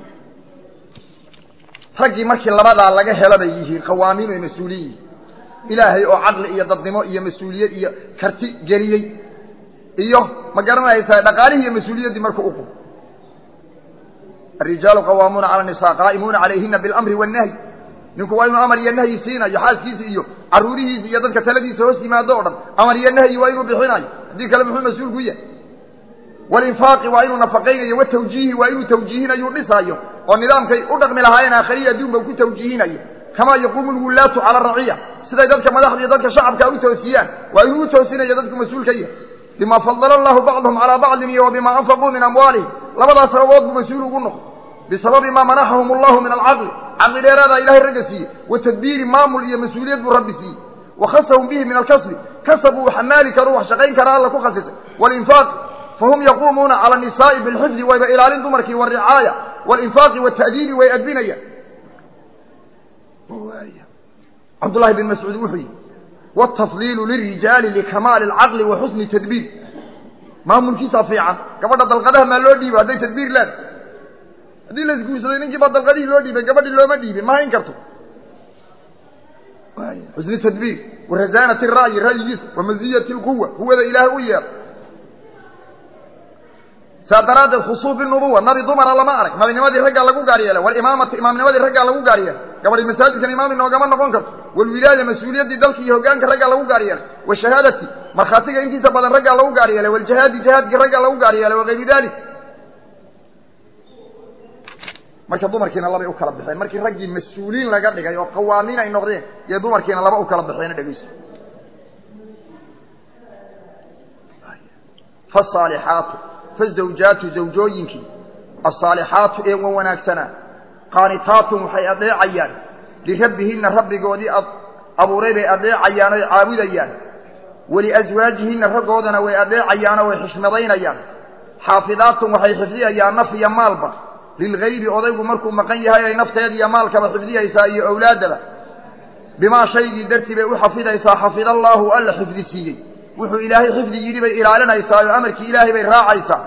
raggii markii labadaa laga helo bay yihiin qawaamiin ay mas-uuliyin yihiin ilaahay oo caqli iyo dadnimo iyo mas-uuliyad iyo karti geliyey iyo ma garanaysaa dhaqaalihii iyo mas-uuliyaddii markuu uqu arijaalu qawaamuuna cala nisaa qaa'imuuna calayhina bilamri wannahyi ninku waa inuu amar iyo nahyi siinayo xaaskiisi iyo carruurihiisi iyo dadka taladiisa hoos yimaado o dhan amar iyo nahyi waa inuu bixinayo haddii kale muxuu mas-uul ku yahay walinfaaqi waa inuu nafaqaynayo watawjiihi waa inuu tawjiihinayo u dhisaayo oo nidaamkay u dhaqmi lahaayeen aakhiriya adduunba ku tawjiihinayo kamaa yaquumu lwullaatu cala araciya siday dadka madaxda iyo dadka shacabka u toosiyaan waa inuu u toosinayo dadku mas-uul ka yahay bima fadala allahu bacdahum calaa bacdin iyo wa bima anfaquu min amwaalihim labadaas sababood buu mas-uul ugu noqo bisababi maa manaxahum allahu min alcaqli caqli dheeraadaa ilahay ragga siiyey wa tadbiiri maamul iyo mas-uuliyad buu rabbi siiyey wa khasahum bihi min alkasbi kasab uu xamaali karo wax shaqayn kara alla ku khasisay walinfaaq fahum yaquumuuna cala nisaa'i bilxifdi wayba ilaalin dumarkii waricaaya walinfaaqi wata'diibi way adbinayaan cabdullahi bin mascuud wuxuu yihi wاtafdiilu lirijaali likamaali اlcaqli wa xusni tadbiir maamulkiisaa fiican gabadha dalqadaha maa loo dhiibo hadday tadbiir leen haddii la isguursaday ninkii baa dalqadihii loo dhiibay gabadhii looma dhiibin ma hayn karto xusni tadbiir warazaanati ra'yi ra'yigiisa wamaziyati اlquwa quwada ilaahay u yeer saa daraaddeed khusuuf binubuwa nabi dumara lama arag nabinimadii raggaa lagu gaar yeelay walimaamati imaamnimadii raggaa lagu gaar yeelay gabadhi masaajidkan imaam inoogama noqon karto walwilaaya mas-uuliyaddii dalka iyo hoggaanka raggaa lagu gaar yeelay washahaadati markhaatiga intiisa badan raggaa lagu gaar yeelay waljihaadi jihaadkii raggaa lagu gaar yeelay wakayri dalik marka dumarkiina labay u kala baxeen markii raggii mas-uuliin laga dhigay oo qawaamiin ay noqdeen iyo dumarkiina laba u kala baxeena dhegeyso faasaalixaatu fazawjaatu zawjooyinkii asaalixaatu ee wan wanaagsanaa qaanitaatun waxay adeecayaan lirabbihinna rabbigoodii abuuray bay adeecayaan oy caabudayaan waliaswaajihinna raggoodana way adeecayaanoo way xishmadaynayaan xaafidaatun waxay xifdiyayaan naf iyo maalba lilgaybi odaygu markuu maqan yahay ay nafteeda iyo maalkaba xifdiyaysaa iyo owlaaddaba bimaa shaygii dartii bay u xafidaysaa xafida allaahu alla xifdi siiyey wuxuu ilaahay xifdi yidhi bay ilaalinaysaa oo amarkii ilaahay bay raacaysaa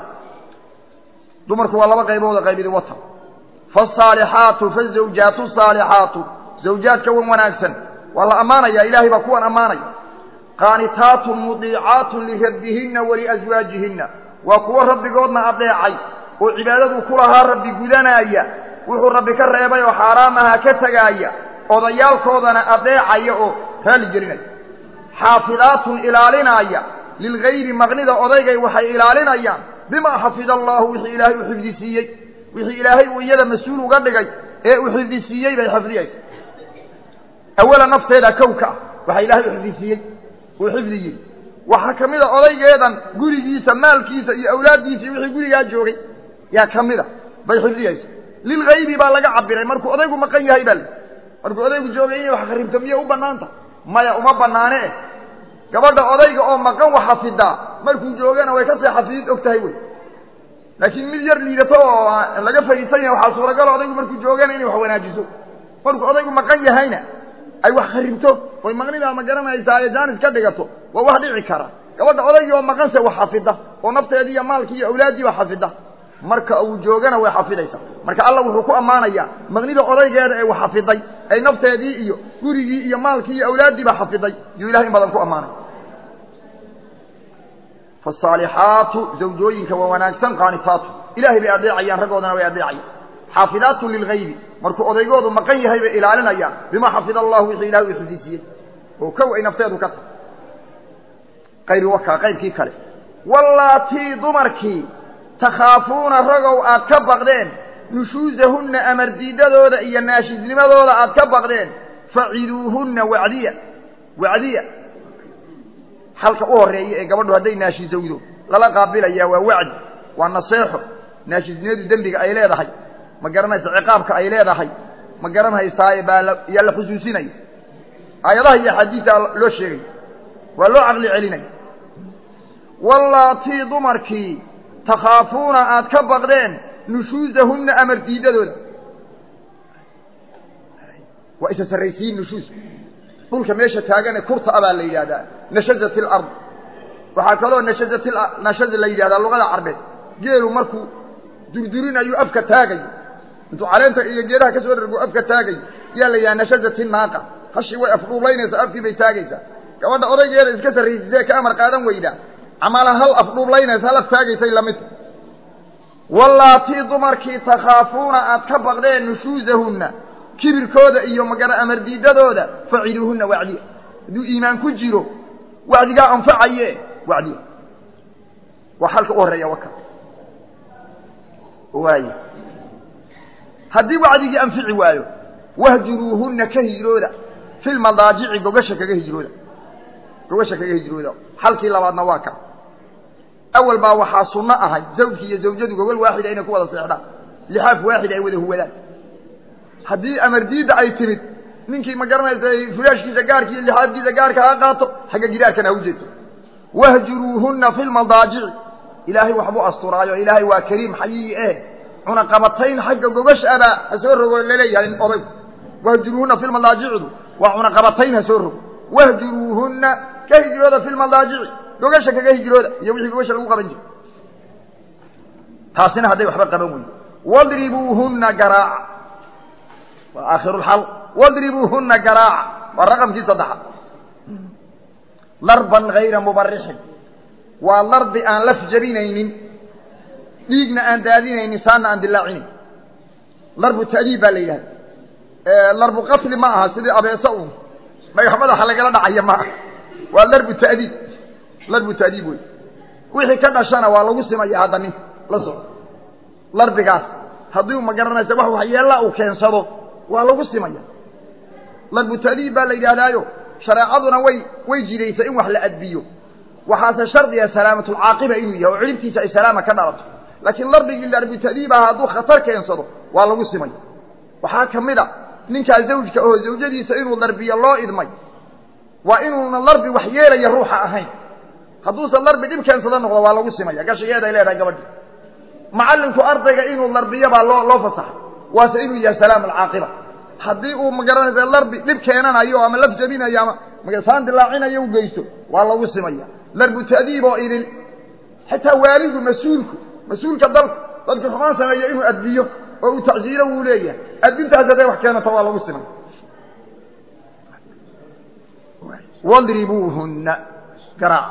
dumarku waa laba qaybooda qaybidi wata faasaalixaatu fazawjaatu saalixaatu zawjaadka wan wanaagsan waa la ammaanayaa ilaahay baa kuwan ammaanaya qaanitaatun mudiicaatun lirabbihinna waliaswaajihinna waa kuwo rabbigoodna adeecay oo cibaadadu ku lahaa rabbi gudanaaya wuxuu rabbi ka reebay oo xaaraamaha ka tegaaya odayaalkoodana adeecaya oo raalli gelinaya xaafidaatun ilaalinaaya lilgaybi maqnida odaygay waxay ilaalinayaan bimaa xafida allaahu wixii ilaahay u xifdisiiyey wixii ilaahay uu iyada mas-uul uga dhigay ee uu xifdisiiyey bay xifdiyaysa awala nafteeda kowka ah waxaa ilaahay u xifdisiiyey uu xifdiyey waxaa ka mid a odaygeedan gurigiisa maalkiisa iyo awlaaddiisa iyo wixii gurigaa joogay yaa ka mida bay xifdiyaysa lilgaybi baa laga cabiray markuu odaygu maqan yahay baa li markuu odaygu joogay inay wax kharibto miyay u bannaanta maya uma bannaane eh gabadha odayga oo maqan wax xafidaa markuu joogana way kasii xafidid og tahay wey laakiin mid yar liidato oo laga fadhiisan yahay waxaa suuragalo odaygu markuu joogana inay wax wanaajiso markuu odaygu maqan yahayna ay wax kharibto oy maqnidaa ma garanaysaa ee jaanis ka dhigato waa wax dhici kara gabadha odaygii oo maqanse wax xafida oo nafteedii iyo maalkii iyo awlaaddiiba xafida marka uu joogana way xafidaysaa marka alla wuxuu ku ammaanayaa maqnida odaygeeda ee wax xafiday ay nafteedii iyo gurigii iyo maalkii iyo awlaaddiiba xafiday yuu ilahay in badan ku ammaanay faasaalixaatu zawjooyinka waa wanaagsan qaanitaatu ilahay bay adeecayaan raggoodana way adeecayaan xaafidaatun lilgaybi markuu odaygoodu maqan yahay bay ilaalinayaan bimaa xafida allahu wixii ilahay uu xifdisiiyey oo kow ay nafteedu ka tahay qaybi wakaa qaybkii kale wallaatii dumarkii takhaafuuna ragow aad ka baqdeen nushuusahunna amardiidadooda iyo naashisnimadooda aad ka baqdeen faciduuhunna wacdiya wacdiya xalka u horeeya ee gabadhu hadday naashisowdo lala qaabilayaa waa wacdi waa naseexo naashisnimadu dembiga ay leedahay ma garanaysa ciqaabka ay leedahay ma garanhaysaaye baa yaa la xusuusinaya aayadaha iyo axaadiisa loo sheegay waa loo caqli celinaya wallaatii dumarkii takhaafuuna aad ka baqdeen nushuusahunna amar diidadooda waa isa sarraysiin nushuus dhulka meesha taagane kurta a baa la yidhahdaa nashazat ilard waxaa kaloo nashazat nashaza la yidhahdaa luqada carbeed geelu markuu durdurinayo afka taagayo intuu caleenta iyo geedaha ka soo dhargo afka taagayo yaa la yidhaha nashazat inaaqa hashii way afdhuublaynaysaa afkii bay taagaysaa gabadha odaygeeda iska sarraysisee ka amar qaadan weydaa camala hal afdhuublaynaysa hal af taagaysay lamid wallaatii dumarkii takhaafuuna aad ka baqdeen nushuusahunna kibirkooda iyo magara amardiidadooda faciduuhunna wacdiya hadduu iimaan ku jiro wacdigaa anfacaye wacdiya waa xalka u horreeya waka waaye haddii wacdigii anfici waayo wahjuruuhunna ka hijrooda fi lmadaajici gogasha kaga hijrooda gogasha kaga hijrooda xalkii labaadna waa ka awal baa waxaa sunno ahay zawjki iyo zawjadu gogol waaxida inay ku wada seexdaan lixaaf waaxida ay wada huwadaan haddii amardiidda ay timid ninkii ma garanaysa fulaashkiisa gaarka iyo lixaafkiisa gaarka ha qaato xagga gidaarkana ha u jeeto wahjuruuhunna fi lmadaajici ilaahay waxbuu asturaayo ilaahay waa kariim xayiyi eh cunaqabatayn xagga gogashaba ha soo rogo laleeyahay odaygu wahjuruuhunna fi lmadaajicdu waa cunaqabatayn ha soo rogo wahjuruuhunna ka hijrooda fi lmadaajici gogasha kaga hijrooda iyo wixii gogasha lagu qaban jiro taasina hadday waxba qaban weydo wadribuuhunna garaaca waa aakhiru lxal wadribuuhunna garaaca waa raqamkii saddexaad darban hayra mubarixin waa darbi aan laf jabinaynin dhiigna aan daadinaynin saanna aan dilaacinayn darbu ta'diib baa la yidhahda darbu qatli ma aha sidii abeese uun dhagax madaxa lagala dhacaya maaha waa larbu ta'diib larbu ta'diib wey wixii ka dhashana waa lagu simaya hadda ninka la soco larbigaas haddii ma garanaysa wax waxyeella uu keensado waa lagu simaya larbu ta'diib baa la yidhaahdaayo shareecaduna way way jidaysay in wax la adbiyo waxaase shardiga salaamatulcaaqiba inuu yahay oo cilibtiisa ay salaama ka dhalato laakiin larbigii larbu ta'diib aha hadduu khatar keensado waa lagu simaya waxaa ka mid a ninkaa zawjka oo zawjadiisa inuu larbiyo loo idmay waa inuuna larbi wax yeelaya ruuxa ahayn hadduusan larbi dhib keensado noqdo waa lagu simaya gashigeed ay leedahay gabadhi macallinku ardayga inuu larbiyo baa loo loo fasaxay waase inuu yahay salaam alcaaqiba haddii uu magaranaysa larbi dhib keenanayo ama laf jabinayo ama magasaan dilaacinayo u geysto waa lagu simaya larbu ta'diib oo idil xitaa waalidu mas-uulku mas-uulka dalka dadka xumaan sameeya inuu adbiyo oo uu tacsiilo wuu leeyahay adbintaas hadday wax keenato waa lagu simay wadribuuhunna garaac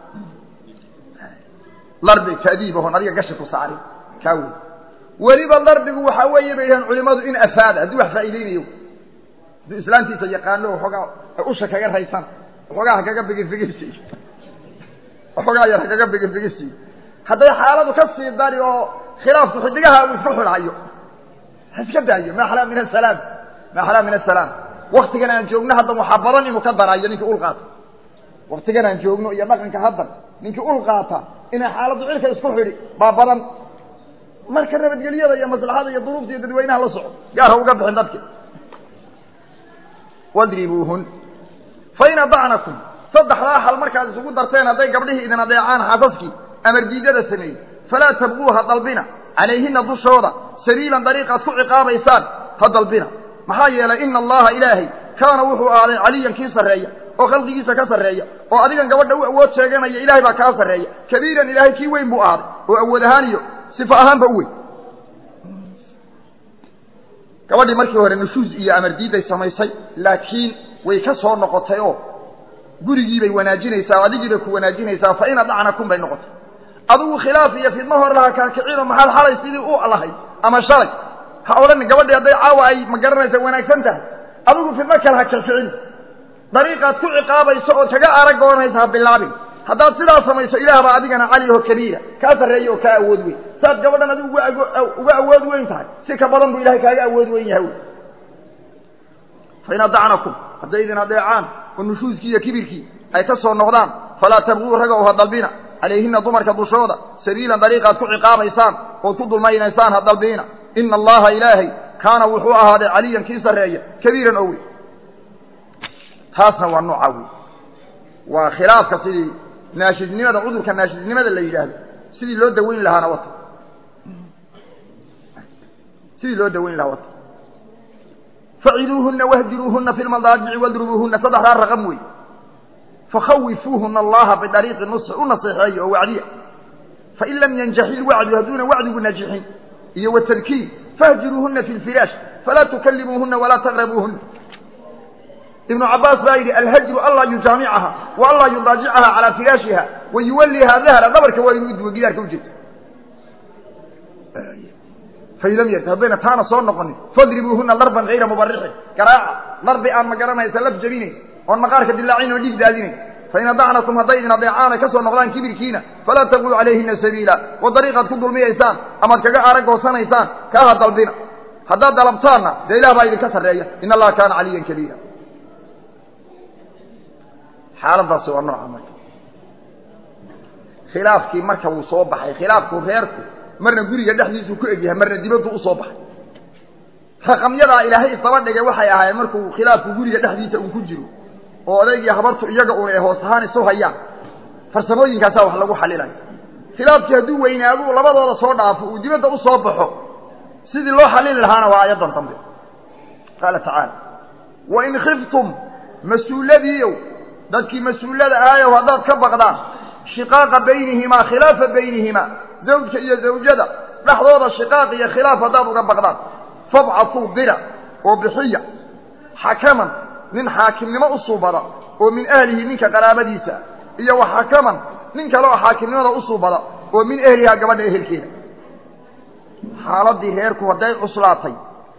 larbi ta'diibahon adiga gashi ku saari kaa wey weliba darbigu waxaa weeye bay yidhahan culimadu in afaada hadduu wax faa'iideynayo hadduu islaantiisa yaqaano waxoogaa usha kaga raysan waxoogaa ha kaga bigirfigirsiiyo waxoogaa yar ha kaga bigirfigirsiiyo hadday xaaladu ka sii dari oo khilaafku xidigaha uu isku xidhaayo ha iska daayo ma axlaa min asalaam ma axlaa min asalaam waktigan aan joogno haddan waxaa badan inuu ka daraayo ninkii ul qaata waktigan aan joogno iyo dhaqanka haddan ninkii ul qaata inay xaaladdu cirka isku xidhi baa badan marka nabadgelyada iyo maslaxada iyo duruufta iyo dadweynaha la soco gaar ha uga bixin dadki wadribuuhun fain adacnakum saddexdaa xal markaad isugu darteen hadday gabdhihii idin adeecaan xaasaskii amardiidada sameeyey falaa tabquuha dalbina calayhina dushooda sabiilan dariiqaad ku ciqaabaysaan ha dalbina maxaa yeelay ina allaha ilaahay kaana wuxuu ahaaday caliyan kii sarreeya oo khalqigiisa ka sarreeya oo adigan gabadha u awood sheeganaya ilahay baa kaa sarreeya kabiiran ilaahay kii weyn buu ahaaday oo awood ahaan iyo sifo ahaanba u weyn gabadhii markii hore nushuuz iyo amardiiday samaysay laakiin way ka soo noqotay oo gurigiibay wanaajinaysaa adigiibay ku wanaajinaysaa fa in adacnakum bay noqotay adigu khilaaf iyo fidmo hore laha kaakicino maxaad xalay sidii u lahayd ama shalay ha odhanin gabadhii hadday caawa ay ma garanaysa wanaagsan tahay adigu fidmo kale ha kickicin dariiqaad ku ciqaabayso ood kaga aragoonaysa ha bilaabin haddaad sidaa samayso ilaah baa adigana cali oo kabiira kaa sarreeya oo kaa awood weyn saad gabadhan adigu uga awood weyn tahay si ka badan buu ilahay kaaga awood weyn yahay fain adacnakum hadday idin adeecaan oo nushuuskii iyo kibirkii ay ka soo noqdaan falaa tabquu raga ha dalbina calayhina dumarka dushooda sabiilan dariiqaad ku ciqaabaysaan ood ku dulmaynaysaan ha dalbiina ina allaha ilaahay kaana wuxuu ahaaday caliyan kii sarreeya kabiiran oo weyn taasna waa nooca wey waa khilaafka sidii naashidnimada cudurka naashidnimada la yidhaahdo sidii loo daweyn lahaana wata sidii loo daweyn lahaa wata faciduuhuna wahjiruuhuna fi lmadaajici wadrubuuhuna saddexdaa raqam wey fakhawifuuhuna allaha bidariiqi nusxi u naseexeeya oo wacdiya fain lam yanjaxi ilwacdu hadduuna wacdigu najixin iyo watadkiir fahjiruuhuna fi lfiraash falaa tukalimuuhuna walaa taqrabuuhuna ibnu cabaas baa yidhi alhajru anlaa yujaamicaha wa anlaa yudaajicaha calaa firaashiha wa yuwalliha dahra dhabarka waa inuu uduwo gidaarka u jirto fain lam yard haddayna taana soo noqonin fadribuuhuna darban hayra mubarixin garaaca darbi aan ma garanaysa laf jabinayn oon maqaarka dilaacin oo dhiig daadinayn fain adacnakum hadday idin adeecaan ay ka soo noqdaan kibirkiina falaa taquu calayhina sabiila wa dariiqaad ku dulmiyaysaan amaad kaga aragoosanaysaan kaaha dalbina haddaad dalabtaanna dee ilah baa idinka sarreeya in allaha kaana caliyan kabiira xaaladaasi waa nooca marka khilaafkii marka wuu soo baxay khilaafku reerku marna guriga dhexdiisuu ku egyahay marna dibaddu u soo baxay raqamyadaa ilaahay isdaba dhigay waxay ahaayeen markuu khilaafku guriga dhexdiisa uu ku jiro oo odaygii habartu iyaga un ay hoos ahaan isu hayaan farsamooyinkaasaa wax lagu xalilayo khilaafkii hadduu weynaadu labadooda soo dhaafo uu dibadda u soo baxo sidii loo xalili lahaana waa aayaddan dambe qaala tacaala wain khiftum mas-uuladiiow dadkii mas-uulada ahaayow haddaad ka baqdaan shiqaaqa baynihimaa khilaafa baynihimaa zawjka iyo zawjada dhexdooda shiqaaq iyo khilaaf haddaad uga baqdaan fabcatuu dira oo bixiya xakaman nin xaakimnimo u suubada oo min ahlihi ninka qaraabadiisa iyo wa xakaman nin kale oo xaakimnimada u suubada oo min ehlihaa gabadha ehelkeeda xaaladii reerku hadday cuslaatay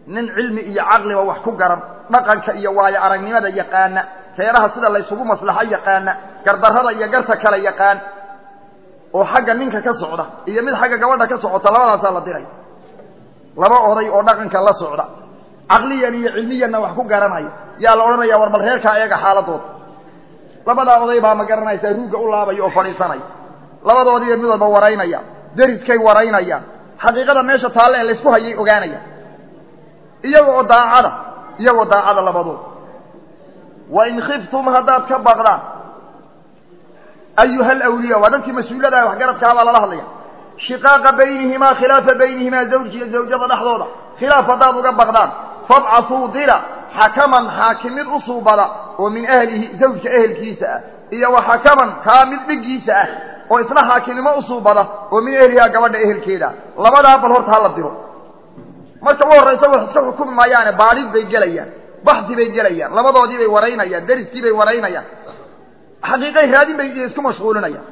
nin cilmi iyo caqliba wax ku garan dhaqanka iyo waayo aragnimada yaqaana reeraha sida laysugu maslaxo yaqaana gardarrada iyo garta kale yaqaan oo xagga ninka ka socda iyo mid xagga gabadha ka socota labadaasaa la diray laba oday oo dhaqanka la socda caqliyan iyo cilmiyanna wax ku garanaya yaa la odhanaya war bal reerkaa eega xaaladooda labadaa oday baa ma garanaysaa ruugga u laabaya oo fadhiisanaya labadoodiiba mid walba waraynaya deriskay waraynayaan xaqiiqada meesha taalle ee laysku hayay ogaanayaan iyaga oo daacada iyagoo daacada labadood wa in khiftum haddaad ka baqdaan ayuha alawliya waa dadkii mas-uuladaah waxgaradkaa baa lala hadlaya shiqaaqa baynihimaa khilaafa baynihimaa zawji iyo zawjada dhexdooda khilaaf haddaad uga baqdaan fabcatuu dira xakaman xaakim mid u suubada oo min ahlihi zawjka ehelkiisa ah iyo wa xakaman kaa mid dhiggiisa ah oo isna xaakimnimo u suubada oo min ehlihaa gabadha ehelkeeda labadaa bal horta hala diro marka u horraysa wax iska xukumi maayaane baadhid bay gelayaan baxdi bay gelayaan labadoodii bay waraynayaan deriskii bay waraynayaan xaqiiqay raadin bay isku mashquulinayaan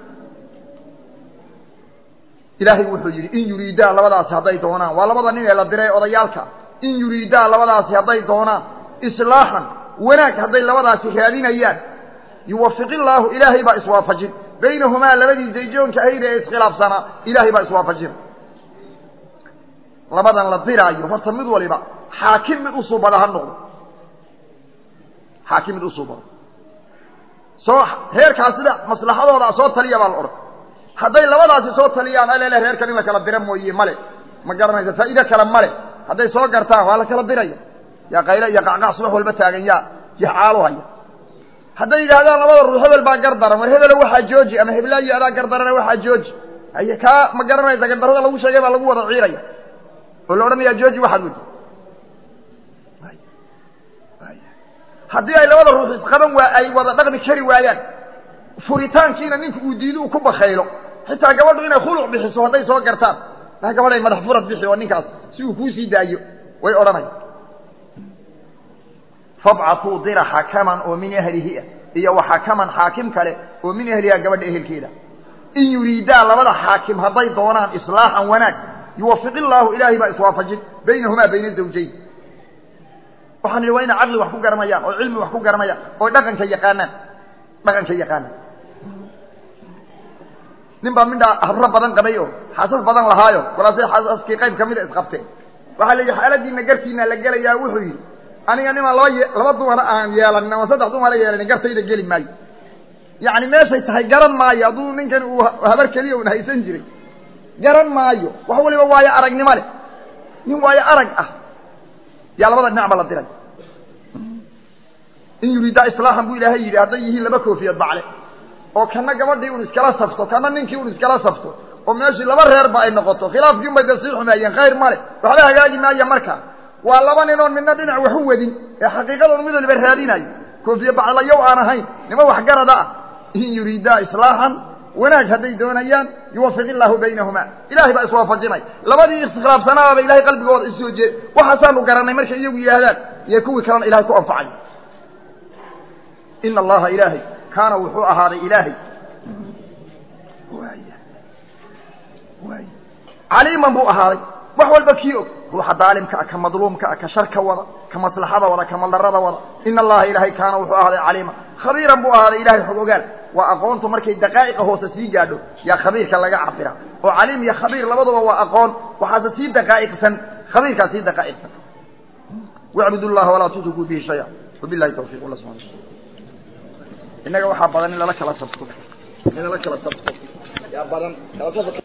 ilaahay wuxuu yidhi in yuriidaa labadaasi hadday doonaan waa labada nin ee la diray odayaalka in yuriidaa labadaasi hadday doonaan islaaxan wanaag hadday labadaasi raadinayaan yuwafiq illaahu ilaahay baa iswaafajin baynahumaa labadii dayjoonka ahayd ee iskhilaafsanaa ilaahay baa iswaafajin labadan la diraayo horta mid waliba xaakim mid u suubada ha noqdo xaakim mid u suubada soo reerkaas sida maslaxadooda soo taliya baa la odhan hadday labadaasi soo taliyaan alele reerkan in la kala dira mooye male ma garanaysa faa'iide kale male hadday soo gartaan waa la kala diraya yaa qayle iyo qacqac subax walba taagan yaa yaxaalu haya hadday yidhaahdaan labada ruux hebel baa gardaran war hebelo waxaa jooji ama heblaayo adaa gardarana waxaa jooji haye kaa ma garanaysa gardarrada lagu sheegay baa lagu wada ciiraya oo la odhanayaa jooji waxaad wadi haddii ay labada ruux isqaban waa ay wada dhaqmi kari waayaan furitaankiina ninku uu diido uu ku bakaylo xitaa gabadhu inay khuluc bixiso hadday soo gartaan maa gabadhay madax furad bixi oo ninkaas si uu kuusii daayo way odhanaya fabcatuu dira xakaman oo min ahlihi ah iyo wa xakaman xaakim kale oo min ahliha gabadha ehelkeeda in yuriidaa labada xaakim hadday doonaan islaaxan wanaag yuwafiq illaahu ilaahay baa iswaafajin baynahumaa bayna zawjayn waxaan idhi waa inay caqli wax ku garanayaan oo cilmi wax ku garanayaan oo dhaqanka yaqaanaan dhaqanka yaqaanaan nin baa midhaa habro badan qabay oo xaasas badan lahaayo kolaasay xaasaskii qayb ka mida isqabteen waxaa la yidhi xaaladiina gartiina la gelayaa wuxuu yidhi aniga nimaan laba ye laba dumara aan yeelanin ama saddex dumara yeelanin gartayda geli maayo yacni meeshay tahay garan maayo hadduu ninkan uu habar keliya un haysan jiray garan maayo wax waliba waayo aragnimo leh nin waayo arag ah yaa labada dhinacba la diray in yuriidaa islaaxan buu ilaahay yidhi hadday yihiin laba koofiyad bacle oo kana gabadhii un iskala safto kana ninkii un iskala safto oo meeshii laba reerba ay noqoto khilaafkii un bay da sii xumeeyeen khayr male waxba hagaagi maaya markaa waa laba ninoon midna dhinac waxu wadin ee xaqiiqadoon mid waliba raadinayo koofiye baclayow aan ahayn nima waxgarada ah in yuriidaa islaaxan wanaag hadday doonayaan yuwafiq illaahu baynahumaa ilahay baa iswaafajinay labadii iskhilaafsanaaba ilahay qalbigooda isoo jeed waxaasaanu garanay markay iyagu yidhaahdaan iyo kuwii kalena ilahay ku anfacay ina allaha ilaahay kaana wuxuu ahaaday ilaahay caliiman buu ahaaday wax walba kii og ruuxa daalimka ah ka madluumka ah ka sharka wada ka maslaxada wada ka maldarada wada ina allaha ilaahay kaana wuxuu ahaaday caliiman khabiiran buu ahaaday ilahay xog ogaal waa aqoontu markay daqaa'iqa hoose sii gaadho yaa khabiirka laga cabira oo caliim iyo khabiir labaduba waa aqoon waxaase sii daqaa'iqsan khabiirkaa sii daqaa'iqsan wacbud llaha walaa tushrikuu bihi shaya wabilahi tawfiq alla subana innaga waxaa badan in lala kala sabto in lala kala sabto yaa badan